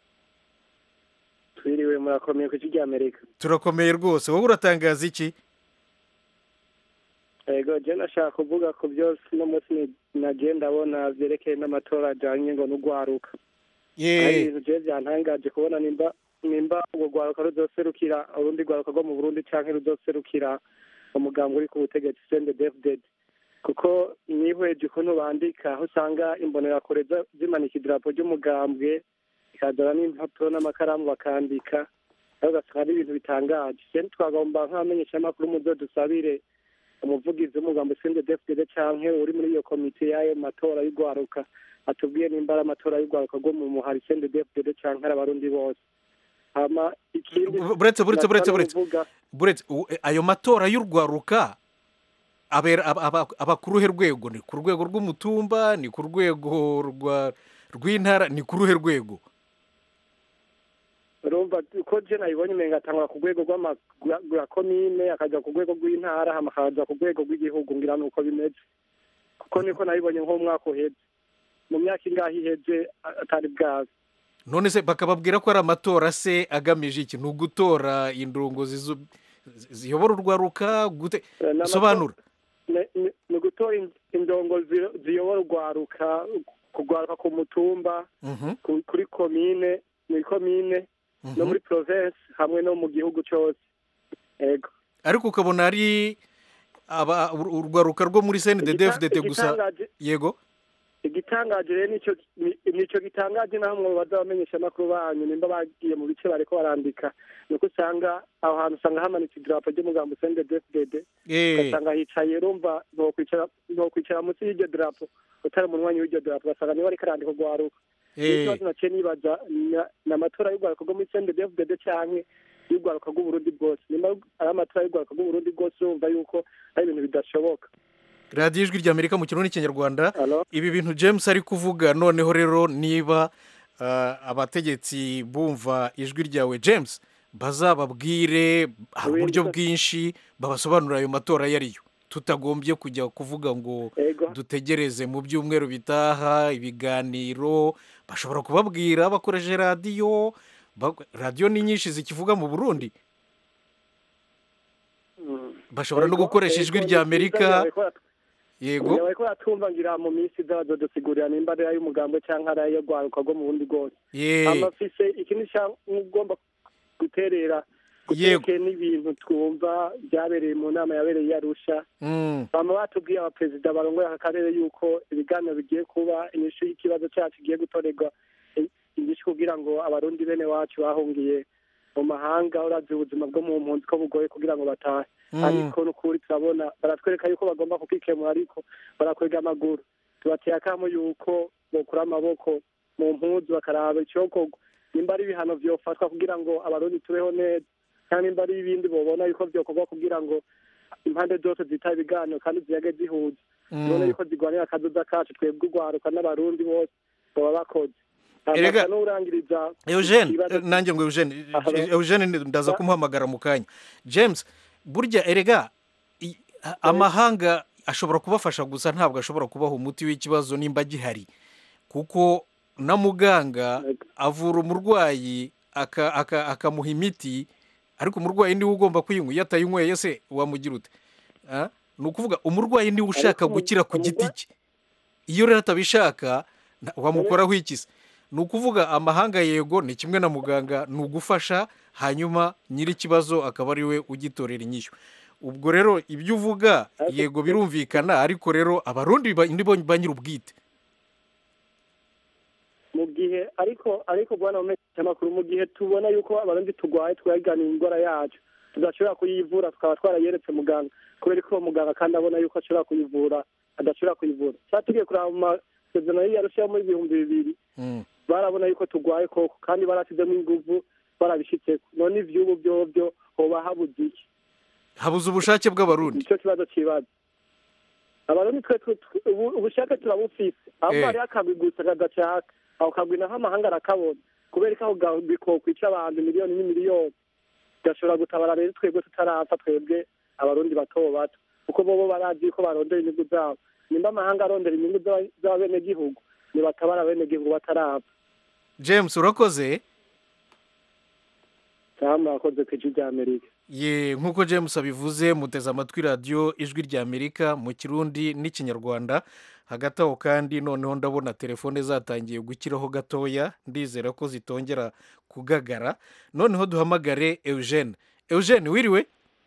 twiriwe murakomeye ku ijwi rya amerika turakomeye rwose wowe uratangaza iki yego je nashaka kuvuga ku byose uno munsi nagiye ndabona byerekeye n'amatora ajyanye ngo n'ugwaruka hari ye ibintu je byantangaje kubona nimba nimba urwo rwaruka ruzoserukira urundi rwaruka rwo mu burundi canke ruzoserukira umugambi uri ku butegetsi sende devded kuko nihweje ukuntu bandika aho usanga imbonerakure za- zimanika idarapo ry'umugambwe ikazana n'impapuro n'amakaramu bakandika aho ugasanga ari ibintu bitangaje je twagomba nk'abamenyeshamakuru muzo dusabire umuvugizi w'umugambi sende devded canke uri muri iyo komite y'ayo matora y'urwaruka atubwiye nimba ari amatora y'urwaruka rwo mu muhari sende devded canke ari abarundi bose hama ikindi buretse buretse buretse nashaka buretse kuvuga buretse u- ayo matora y'urwaruka abera aba- aba- aba ku ruhe rwego ni ku rwego rw'umutumba ni ku rwego rwa rw'intara ni ku ruhe rwego urumva ko je nayibonye umenga atangura ku rwego rw'ama- rwa- rwa komine akajya ku rwego rw'intara hama akaja ku rwego rw'igihugu ngira ni uko bimeze kuko niko nayibonye nk'umwaka uheze mu myaka ingahe iheze a- atari bwaza none se bakababwira ko ari amatora se agamije iki ni ugutora indongozi zu- zi- ziyobora urwaruka gute Eh, n'amato- sobanura ne- ne- ni ugutora in- indongo zi- ziyobora urwaruka kugwaruka ku mutumba Mhm, ku- kuri komine muri komine no mhm. muri province hamwe no mu gihugu cyose ego ariko ukabona ari aba- ur- urwaruka rwo muri cndddfdt gusa Igitangaje- yego igitangaje rero nicyo ni- nicyo gitangaje naho mwe baza bamenyesha amakuru banyu nimba bagiye mu bice bariko barandika nuko usanga aho hantu usanga hamanitse idarapo ry'umugambo cndddfdd Eh, ugasanga hicaye rumva ntokwicara ntokwicara munsi y'iryo darapo utari umunywanyi w'iryo darapo ugasanga niba ariko arandika urwaruka eh, ikibazo naciye nibaza na- ni amatora y'urwaruka rwo muri cndddfdd canke y'urwaruka rw'uburundi bwose nimba ari amatora y'urwaruka rw'uburundi bwose urumva yuko ari ibintu bidashoboka radiyo ijwi ry'amerika mu kirundi n'ikinyarwanda Hello? ibi bintu james ari kuvuga noneho rero niba ah, abategetsi bumva ijwi ryawe james bazababwire hari Ibindi uburyo byose. bwinshi babasobanurira ayo matora ayo ariyo tutagombye kujya kuvuga ngo ego dutegereze mu byumweru bitaha ibiganiro bashobora kubabwira bakoresheje radiyo bak- radiyo ni nyinshi zikivuga mu burundi bashobora no Ego, gukoresha ego, ijwi ni rya byiza, amerika bariko bara- yego bariko baratwumva ngira mu minsi iza bazodusigurira nimba ari ay'umugambo canke ari ay'urwaruka rwo mu burundi bwose ye amafise ikindi ca ugomba guterera Yego. gutekeye n'ibintu twumva byabereye mu nama yabereye i arusha Mm, bama batubwiye abaperezida barongoye aka karere yuko ibiganiro bigiye kuba inyishu y'ikibazo cyacu igiye gutorerwa i- inyishu kugira ngo abarundi bene wacu bahungiye mu mahanga uravye ubuzima bwo mu mpunzi ko bugoye kugira ngo batahe mm. ariko n'ukuri turabona baratwereka yuko bagomba kukikemura ariko barakwega amaguru tubateye akamo yuko bokura amaboko mu mpuzu bakaraba icokorwa nimba ari ibihano vyofatwa kugira ngo abarundi tubeho neza kandi nimba ari ibindi bobona yuko vyokorwa kugira ngo impande zose zitaha ibiganiro kandi ziyage zihuza tubone Mm. yuko zigwanira akazoza kacu twebwe urwaruka n'abarundi bose baba bakoze Erega- Amasa n'urangiriza eugene ikibazo- eh, nanjye ngo eugene Aha. eugene ni- ndaza kumuhamagara mu kanya james burya erega i- a- amahanga ashobora kubafasha gusa ntabwo ashobora kubaha umuti w'ikibazo nimba gihari kuko na muganga avura umurwayi aka- aka- akamuha imiti ariko umurwayi niwe ugomba kuyinywa iyo atayinyweye se wamugira ute Ah? ni ukuvuga umurwayi niwe ushaka Ariko umu- gukira ku giti umurwa- cye iyo rero atabishaka nta- wamukoraho ikisi ni ukuvuga amahanga yego ni kimwe na muganga ni ugufasha hanyuma nyir'ikibazo akaba ari we ugitorera inyishyu ubwo rero ibyo uvuga yego birumvikana ariko rero abarundi ba- nibo ba nyir'ubwite mu gihe ariko ariko bwana amakuru mu gihe tubona yuko abarundi turwaye twaganira indwara yacu tudashobora kuyivura tukaba twarayeretse muganga kubera ko uwo muganga kandi abona yuko ashobora kuyivura adashobora kuyivura cyangwa tugiye kureba mu masezerano yarushaho muri ibihumbi bibiri Mm. barabona yuko turwaye koko kandi barashyizemo inguvu barabishyitseko none ivy'ubu vyovyo hoba habuze iki habuze ubushake bw'abarundi nicyo kibazo kibaza abarundi twe twe- twe- ubu- ubushake turabufise ahubwo Eh. hariho akagwi gusa kadashaka ako kagwi naho amahanga arakabona kubera ko ako kagwi kokwica abantu miliyoni n'imiliyoni gashobora gutabara rero twebwe tutarapfa twebwe abarundi bato bato kuko bobo barazi ko barondera inyungu zabo nimba amahanga arondera inyungu z'aba- z'abenegihugu nibatabara abenegihugu batarapfa james urakoze cyangwa murakoze ku ijwi rya amerika ye nk'uko james abivuze muteze amatwi radiyo ijwi rya amerika mu kirundi n'ikinyarwanda hagati aho kandi noneho ndabona telefone zatangiye gukiraho gatoya ndizera ko zitongera kugagara noneho duhamagare eugene eugene wiriwe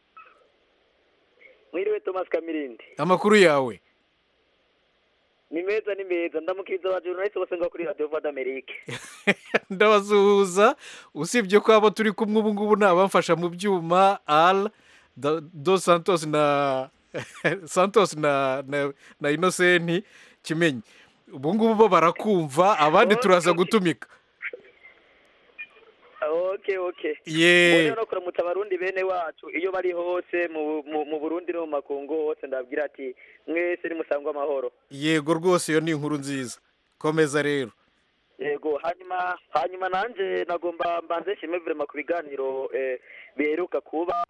mwiriwe thomas kamirindi amakuru yawe ni meza ni meza ndamukiriza abajournaliste bose ngo kuri radio voix d'amerique ndabasuhuza usibye ko abo turi kumwe ubu ngubu ni abamfasha mu byuma al Da- dos santos na santos na na, na inosenti kimenyi ubu ngubu bo barakumva abandi turaza gutumika okay okay Ye. Mbonye no kuramutsa abarundi bene wacu iyo bari hose mu mu- mu Burundi no mu makungu hose ndabwira ati mwese ni musangwa amahoro yego rwose iyo ni inkuru nziza komeza rero yego hanyuma hanyuma nanje nagomba mbanze nshime vrema ku biganiro eh, biheruka kuba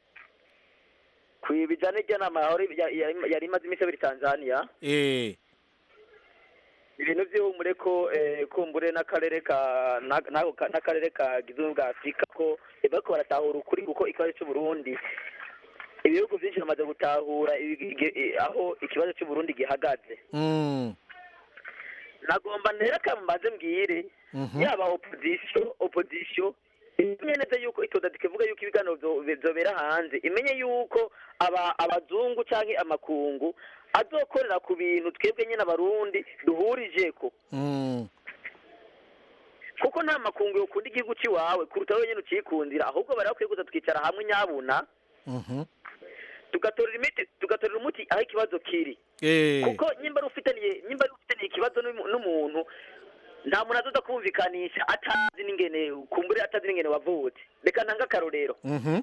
ku bijanye n'inama yahora- ya- ya- yari imaze iminsi abiri tanzania eh ibintu by'ihumure ko eh, kumbure n'akarere ka na- n'ako ka- n'akarere kagize ubumwe bwa afurika ko eh, bariko baratahura ukuri kuko ikibazo c'uburundi ibihugu byinshi bimaze gutahura ibi- igi- i- aho ikibazo c'uburundi gihagaze mm nagomba ntereka mbanze mbwire Mhm. yaba opposition opposition imenye neza yuko itoda tukivuga yuko ibiganiro vyo- vyobera hanze imenye yuko aba abazungu canke amakungu azokorera ku bintu twebwe nyene abarundi duhurijeko mm kuko nta makungu yokunda igihugu c'iwawe kuruta wewe nyene ucikundira ahubwo bari bakwiye kuza tukicara hamwe nyabuna mhm tugatorera imiti tugatorera umuti aho ikibazo kiri eh kuko nyimba ari ufitaniye nyimba ari ufitaniye ikibazo n'umu- n'umuntu nta muntu azoza kumvikanisha atazi n'ingene kumbure atazi n'ingene wavutse reka ntange akarorero mhm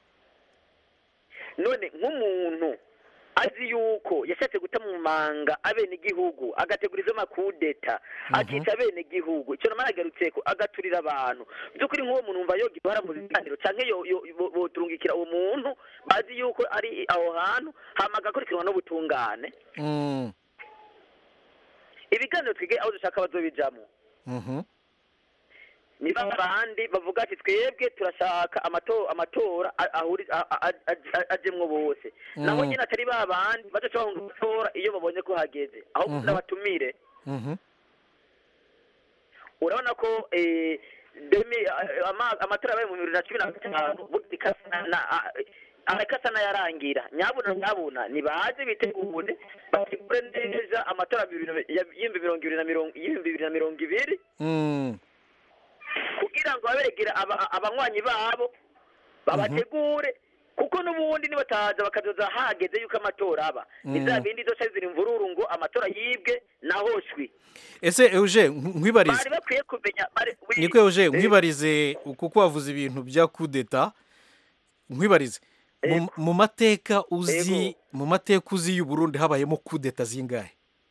none nk'umuntu azi yuko yashatse guta mu manga abenegihugu agategura ivy'amakudeta akica abenegihugu ico namara agarutseko agaturira abantu by'ukuri nk'uwo muntu wumva yoga ibara mu biganiro canke yo- yo- bo- boturungikira uwo muntu bazi yuko ari aho hantu hama agakurikiranwa n'ubutungane mm ibiganiro twige aho dushaka bazobijamwo mhm niba abandi bavuga ati twebwe turashaka amato- amatora a- ahuri- a- a- a- a- ajemwo bose naho Mm. nyine atari ba bandi bazoca bahunga gutora iyo babonye ko hageze aho Mhm. ndabatumire mhm urabona ko eh, demi- a- ama- amatora yabaye mu bibiri na cumi na gatanu burya ikasa na- a- arakasa n'ayarangira nyabuna nyabuna nibaze bitegure bategure neza amatora bibiri na- ya- y'ibihumbi mirongo ibiri na mirongo y'ibihumbi bibiri na mirongo ibiri mm kugira ngo baberegere aba- abanywanyi babo babategure kuko n'ubundi nibataza bakazoza hageze yuko amatora aba ni Mm. za bindi zoca ziri imvururu ngo amatora yibwe nahoshwi ese euje nkwibarize bari bakwiye kumenya bari- wi- niko euje eh, nkwibarize kuko wavuze ibintu bya kudeta nkwibarize mu- mu mateka uzi mu mateka uzi y'u Burundi habayemo kudeta zingahe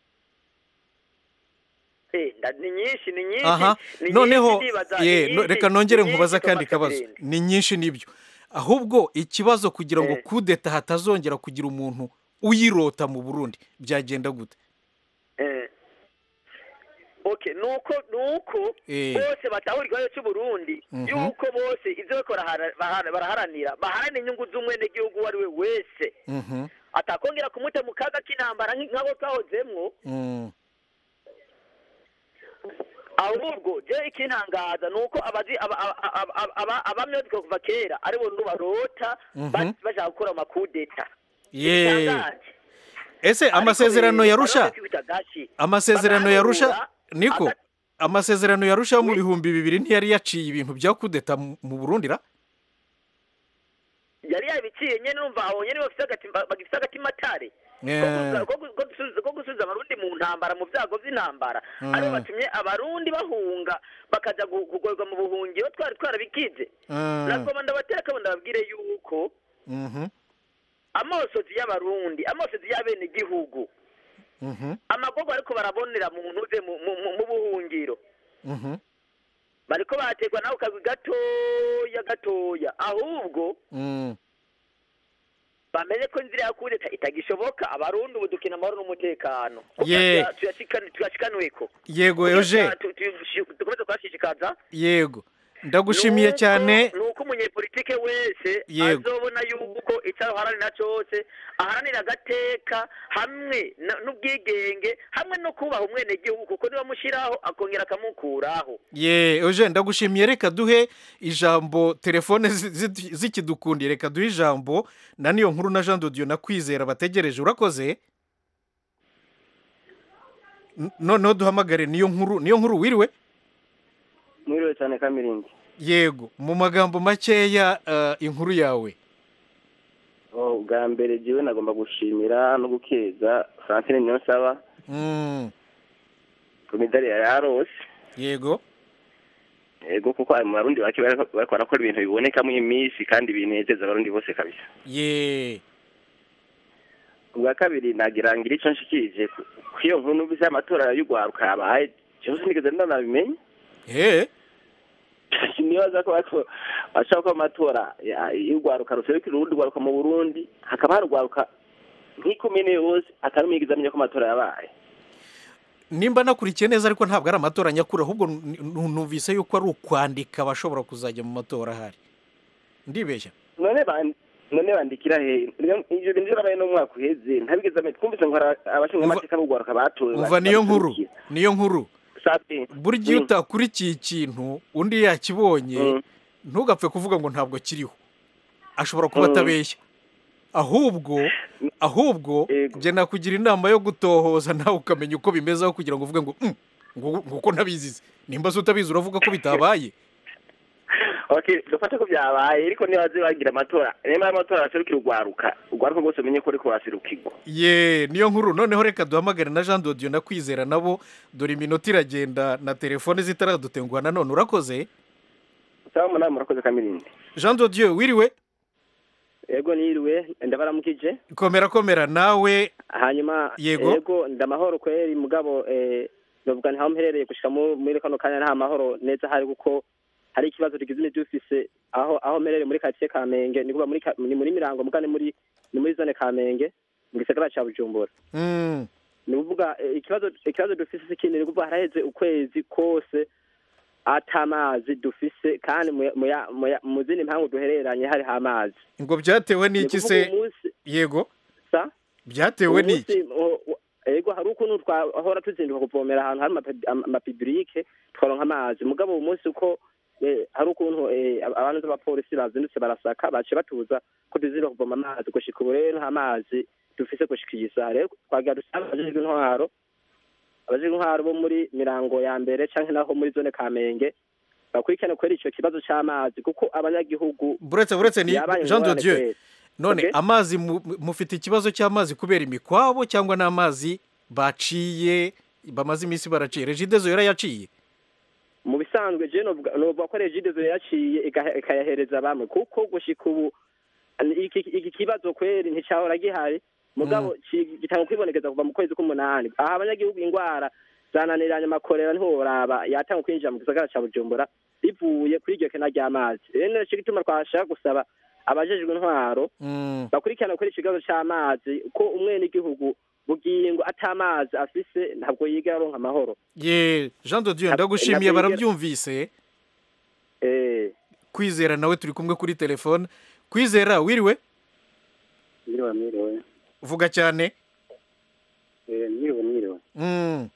eh, nda- ni nyinshi ni nyinshi aha ni noneho nyinshi ndibaza, ni ye no- nyinshi, reka ni nongere nyinshi, nkubaza akandi Thomas kabazo Kabirindi. ni nyinshi nibyo ahubwo ikibazo kugira ngo Eh. kudeta hatazongera kugira umuntu uyirota mu Burundi byagenda gute Eh. okay nuko nuko Eh. bose batahura ikibazo cy'uburundi Mhm. yuko bose ivyo bariko barahara- bahara- baraharanira baharanira inyungu z'umwenegihugu uwo ari we wese mhm atakongera kumute mu kaga k'intambara nk- nk'abo twahozemwo mm ahubwo je ikintangaza ni uko abazi aba- aba- aba- aba- aba- abamyozwa kuva kera aribo nu barota Mhm. ba- bashaka gukora amakudeta ye Igitangaje. ese Ariko amasezerano rero yarusha barabona kwita gashi. amasezerano yarusha Bagaharura niko hagati- amasezerano yarusha yo mu bihumbi bibiri ntiyari yaciye ibintu bya kudeta mu mu Burundi ra yari yabiciye nyene numva aho nyene bafise agatima bagifise agatima atare Eh. ko gusubiza- ko gu- ko gusubiza- ko gusubiza abarundi mu ntambara mu vyago vy'intambara Mm. aribo batumye abarundi bahunga bakaja gu- kugorwa mu buhungiro twari twarabikize Mm. nagoma ndabateka bo ndababwire yuko mhm amosozi y'abarundi amosozi y'abenegihugu mhm amagorwa ariko barabonera mu ntuze mu- mu- mu- mu buhungiro mhm bariko bategwa nawe kagwi gatoya gatoya ahubwo mm bamenye ko inzira ya kudeta itagishoboka abarundi ubu dukina amahoro n'umutekano Ye. tuyashikanweko yego euje dukomeze kuhashishikaza yego ndagushimiye cyane ni uko umunyepolitike wese Yego. azobona yuko icyo aharanira cyose aharanira agateka hamwe na- n'ubwigenge hamwe no kubaha umwenegihugu kuko niba amushyiraho akongera akamukuraho ye euje ndagushimiye reka duhe ijambo telefone zi- zi- zikidukundiye reka duhe ijambo na niyo nkuru na Jean Dodiyo na kwizera bategereje urakoze N- noneho duhamagare niyo nkuru niyo nkuru wiriwe mwiriwe cyane kamiringi yego mu magambo makeya eh, inkuru yawe Oh, bwa mbere jiwe nagomba gushimira no gukeza francine niyonsaba Mm, ku midari yari yarose yego ego kuko mu barundi bake bariko bariko barakora ibintu bibonekamo iminsi kandi binezeza abarundi bose kabisa ye ubwa kabiri nagira ngira ico nshikirije ku- kw'iyo nkuru numvise amatora y'urwaruka yabaye jewe sinigeze ndanabimenye he nibaza ko bariko bashaka ko amatora ya- y'urwaruka ruserukira urundi rwaruka mu burundi hakaba hari urwaruka nk'ikomine yose atarumigeze amenya ko amatora yabaye nimba nakurikiye neza ariko ntabwo ari amatora nyakuri ahubwo nu- nu- numvise yuko ari ukwandika abashobora kuzajya mu matora ahari ndibeshya none ban- none bandikira he Iyo- ivyo bintu vyabaye no mu mwaka uheze ntabigeze amenya twumvise ngo hari abashinzwe amateka b'urwaruka batowe umva niyo nkuru niyo nkuru Sabe. burya iyo Mm. utakurikiye ikintu undi yakibonye ntugapfe kuvuga ngo ntabwo kiriho ashobora kuba Mm. atabeshya ahubwo ahubwo jye nakugira inama yo gutohoza nawe ukamenya uko bimeze aho kugira ngo uvuge ngo "Mm, ngo ngo uko ntabizi nimba se utabizi uravuga ko bitabaye okay dufate ko byabaye ariko nibaze bagira amatora niba ari amatora aserukira urwaruka urwaruka rwose umenye ko ruriko ruraserukirwa ye niyo nkuru noneho reka duhamagare na jean dodiyo na kwizera nabo dore iminota iragenda na telefone zitaradutenguha nanone urakoze sawa munama murakoze kamirindi jean dodiyo wiriwe yego niriwe ndabaramukije komera komera nawe hanyuma Yego. yego ndamahoro kweri mugabo eh novuga ntaho mperereye gushika mu- muri kano kanya nta mahoro neza hari kuko hari ikibazo tugize imiji dufise aho aho mperereye muri quartier Kamenge ni kuva muri Ka- ni muri Mirango mugane muri ni muri zone Kamenge mu gisagara ca Bujumbura Mm. ni ukuvuga eh, ikibazo ikibazo dufise si kindi ni ukuvuga haraheze ukwezi kose atamazi dufise kandi mu- mu ya- mu ya- mu zindi mpangu duhereranye hariho amazi ngo byatewe Ni n'iki ukuvuga se uyu munsi- yego sa byatewe uyu n'iki munsi, o- o- ego hari ukuntu twahora tuzinduka kuvomera ahantu hari amapi- ama- amapibirike twaronka amazi mugabo uyu munsi uko eh, hari ukuntu eh, ab- abantu b'abapolisi bazindutse barasaka baciye batuza ko tuzinduka kuvoma amazi gushika ubu rero nta mazi dufise gushika iyi saha rero twagira dusanga abajejwe intwaro abajejwe intwaro bo muri mirango ya mbere canke naho muri zone kamenge bakurikirane kubera ico kibazo c'amazi kuko abanyagihugu buretse buretse ni yabaye jean ingorane dodiyo kweri. none Okay. amazi mu- mufite ikibazo cy'amazi kubera imikwabo cyangwa n'amazi baciye bamaze iminsi baraciye regidezo yarayaciye mu bisanzwe je novuga novuga ko regidezo yaciye igahe- ikayahereza bamwe kuko gushika ubu iki iki kibazo kweri nticahora gihari mugabo ci- gitanga kwibonekeza kuva mu kwezi k'umunani aha abanyagihugu ingwara zananiranye amakorera ntiworaba yatanga kwinjira mu gisagara ca bujumbura bivuye kuri iryo kena ry'amazi rero nico gituma twashaka gusaba abajejwe intwaro bakurikirana kuri ikibazo c'amazi ko umwenegihugu bugingo atamazi afise ntabwo yiga aronka amahoro ye jean dodiyo Ntabwo- ndagushimiye ntabwo yigera- barabyumvise kwizera nawe turi kumwe kuri telefone kwizera wiriwe mwiriwe mwiriwe vuga cyane Eh, mwiriwe mwiriwe Mm,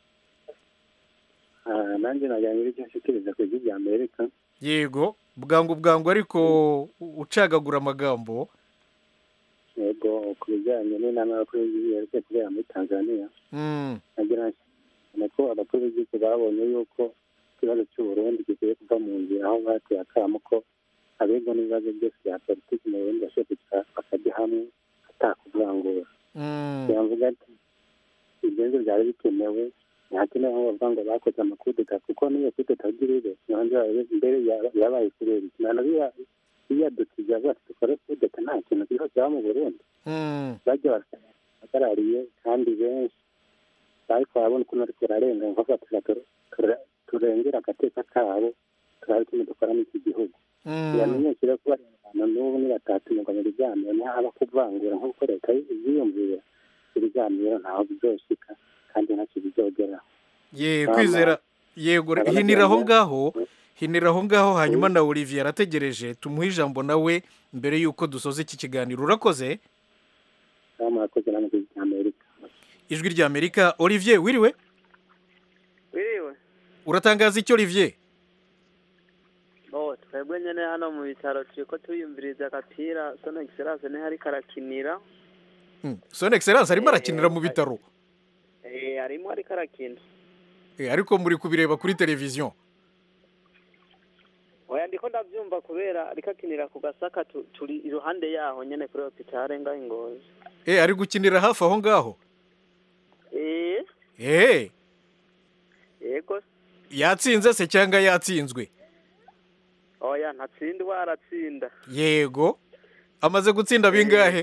Ah, nanjye nagira ngo icyo nshikiriza ku ijwi rya amerika yego bwangu bwangu ariko ucagagura amagambo yego ku bijyanye n'inama y'abakuru b'igihugu yagiye kubera muri tanzania Mm, nagira ngo ko abakuru b'igihugu babonye yuko ikibazo cy'uburundi gikwiye kuva mu nzira aho bateye akamo ko abegwa n'ibibazo byose bya politiki mu burundi bashobora kwicara bakajya hamwe atakuvangura mm, yavuga ati ibyo ngibyo byari bikenewe ntihakenewe aho bavuga ngo bakoze amakudeta kuko n'iyo kudeta ugirire mbere ya- yabaye kubera iki nana biyadukije avuga ati dukore kudeta nta kintu kiriho cyaba mu burundi mm, bajya bahagarariye kandi benshi ariko barabona ukuntu ariko bararengana nkavuga ati "Reka ture- turengere agateka kabo turabe ikintu dukora n'iki gihugu mm. biramenyesha ko barengana n'ubu nibatatumurwa mu biganiro ntihaba kuvangura nk'uko leta yiyumvira ibiganiro ntaho bizoshika kandi ntacyo bizogeraho ye Mama, kwizera yego ndabona hinira aho byongera- ngaho hinira aho ngaho hanyuma na olivier arategereje tumuhe ijambo nawe mbere y'uko dusoza iki kiganiro urakoze aho murakoze namwe ku ijwi rya amerika ijwi rya amerika olivier wiriwe wiriwe uratangaza iki olivier oh twebwe nyene hano mu bitaro turiko tuyumviriza agapira sono excellence niho ariko arakinira Mm, son excellence arimo arakinira mu bitaro eh arimo ariko arakina Eh, ariko muri kubireba kuri televiziyo oya ndiko ndavyumva kubera ariko akinira ku gasaka tu- turi iruhande yaho nyene kuri hopitale ngaho ingozi Eh, ari gukinira hafi aho ngaho eh Eh, yego yatsinze se cyangwa yatsinzwe ntatsindwa aratsinda yego amaze gutsinda bingahe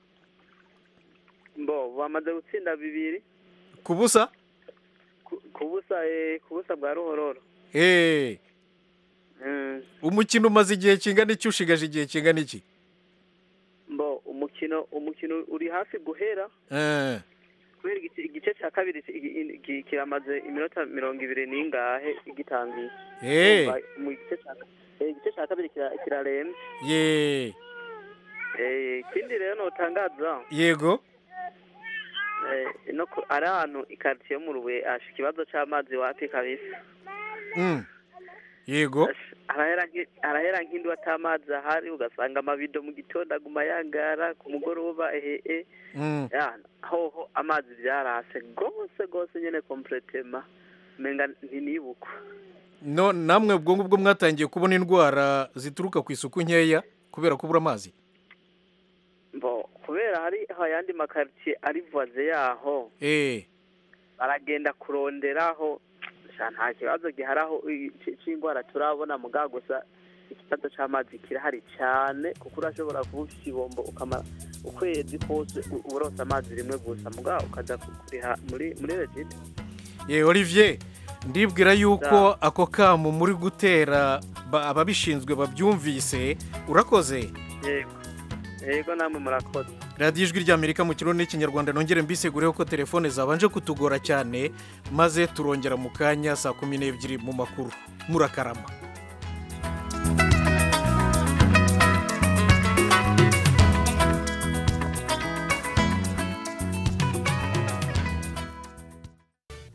mbo bamaze gutsinda bibiri ku busa ku- ku busa eh, ku busa bwa ruhororo Eh, Mm, umukino umaze igihe kingana iki ushigaje igihe kingana iki mbo umukino umukino uri hafi guhera Eh, kubera igice igice cya kabiri ki- ki- ki- kiramaze iminota mirongo ibiri n'ingahe gitangiye Eh. Umva, mu gice cya eh, igice cya kabiri kira- kirarembye ye Eh, ikindi rero notangaza yego eh, no ku- ari ahantu ikaritsiye yo mu rubuye asha ikibazo c'amazi wapi kabisa Mm. yego arahera nki- arahera nk'indi atamazi ahari ugasanga amabido mu gitondo aguma yangara ku mugoroba ehe Mm. ya hoho amazi byarase rwose rwose nyine kompletema menga ntinibukwa no namwe ubwo ngubwo mwatangiye kubona indwara zituruka ku isuku nkeya kubera kubura amazi mbo kubera hari ayandi makaritsiye ari voisin yaho eh baragenda kuronderaho sha nta kibazo gihari aho i- c- c'indwara turabona muga gusa ikibazo c'amazi kirahari cyane kuko urashobora kuba ufite ibombo ukamara ukwezi kose u- uronse amazi rimwe gusa muga ukaza ku- kuriha muri muri regide ye olivier ndibwira yuko ako kamo muri gutera ba- ababishinzwe babyumvise urakoze yego yego namwe murakoze radiyo ijwi ry'amerika mu kirundi n'ikinyarwanda nongere mbisegureho ko telefone zabanje kutugora cyane maze turongera mu kanya saa kumi n'ebyiri mu makuru murakarama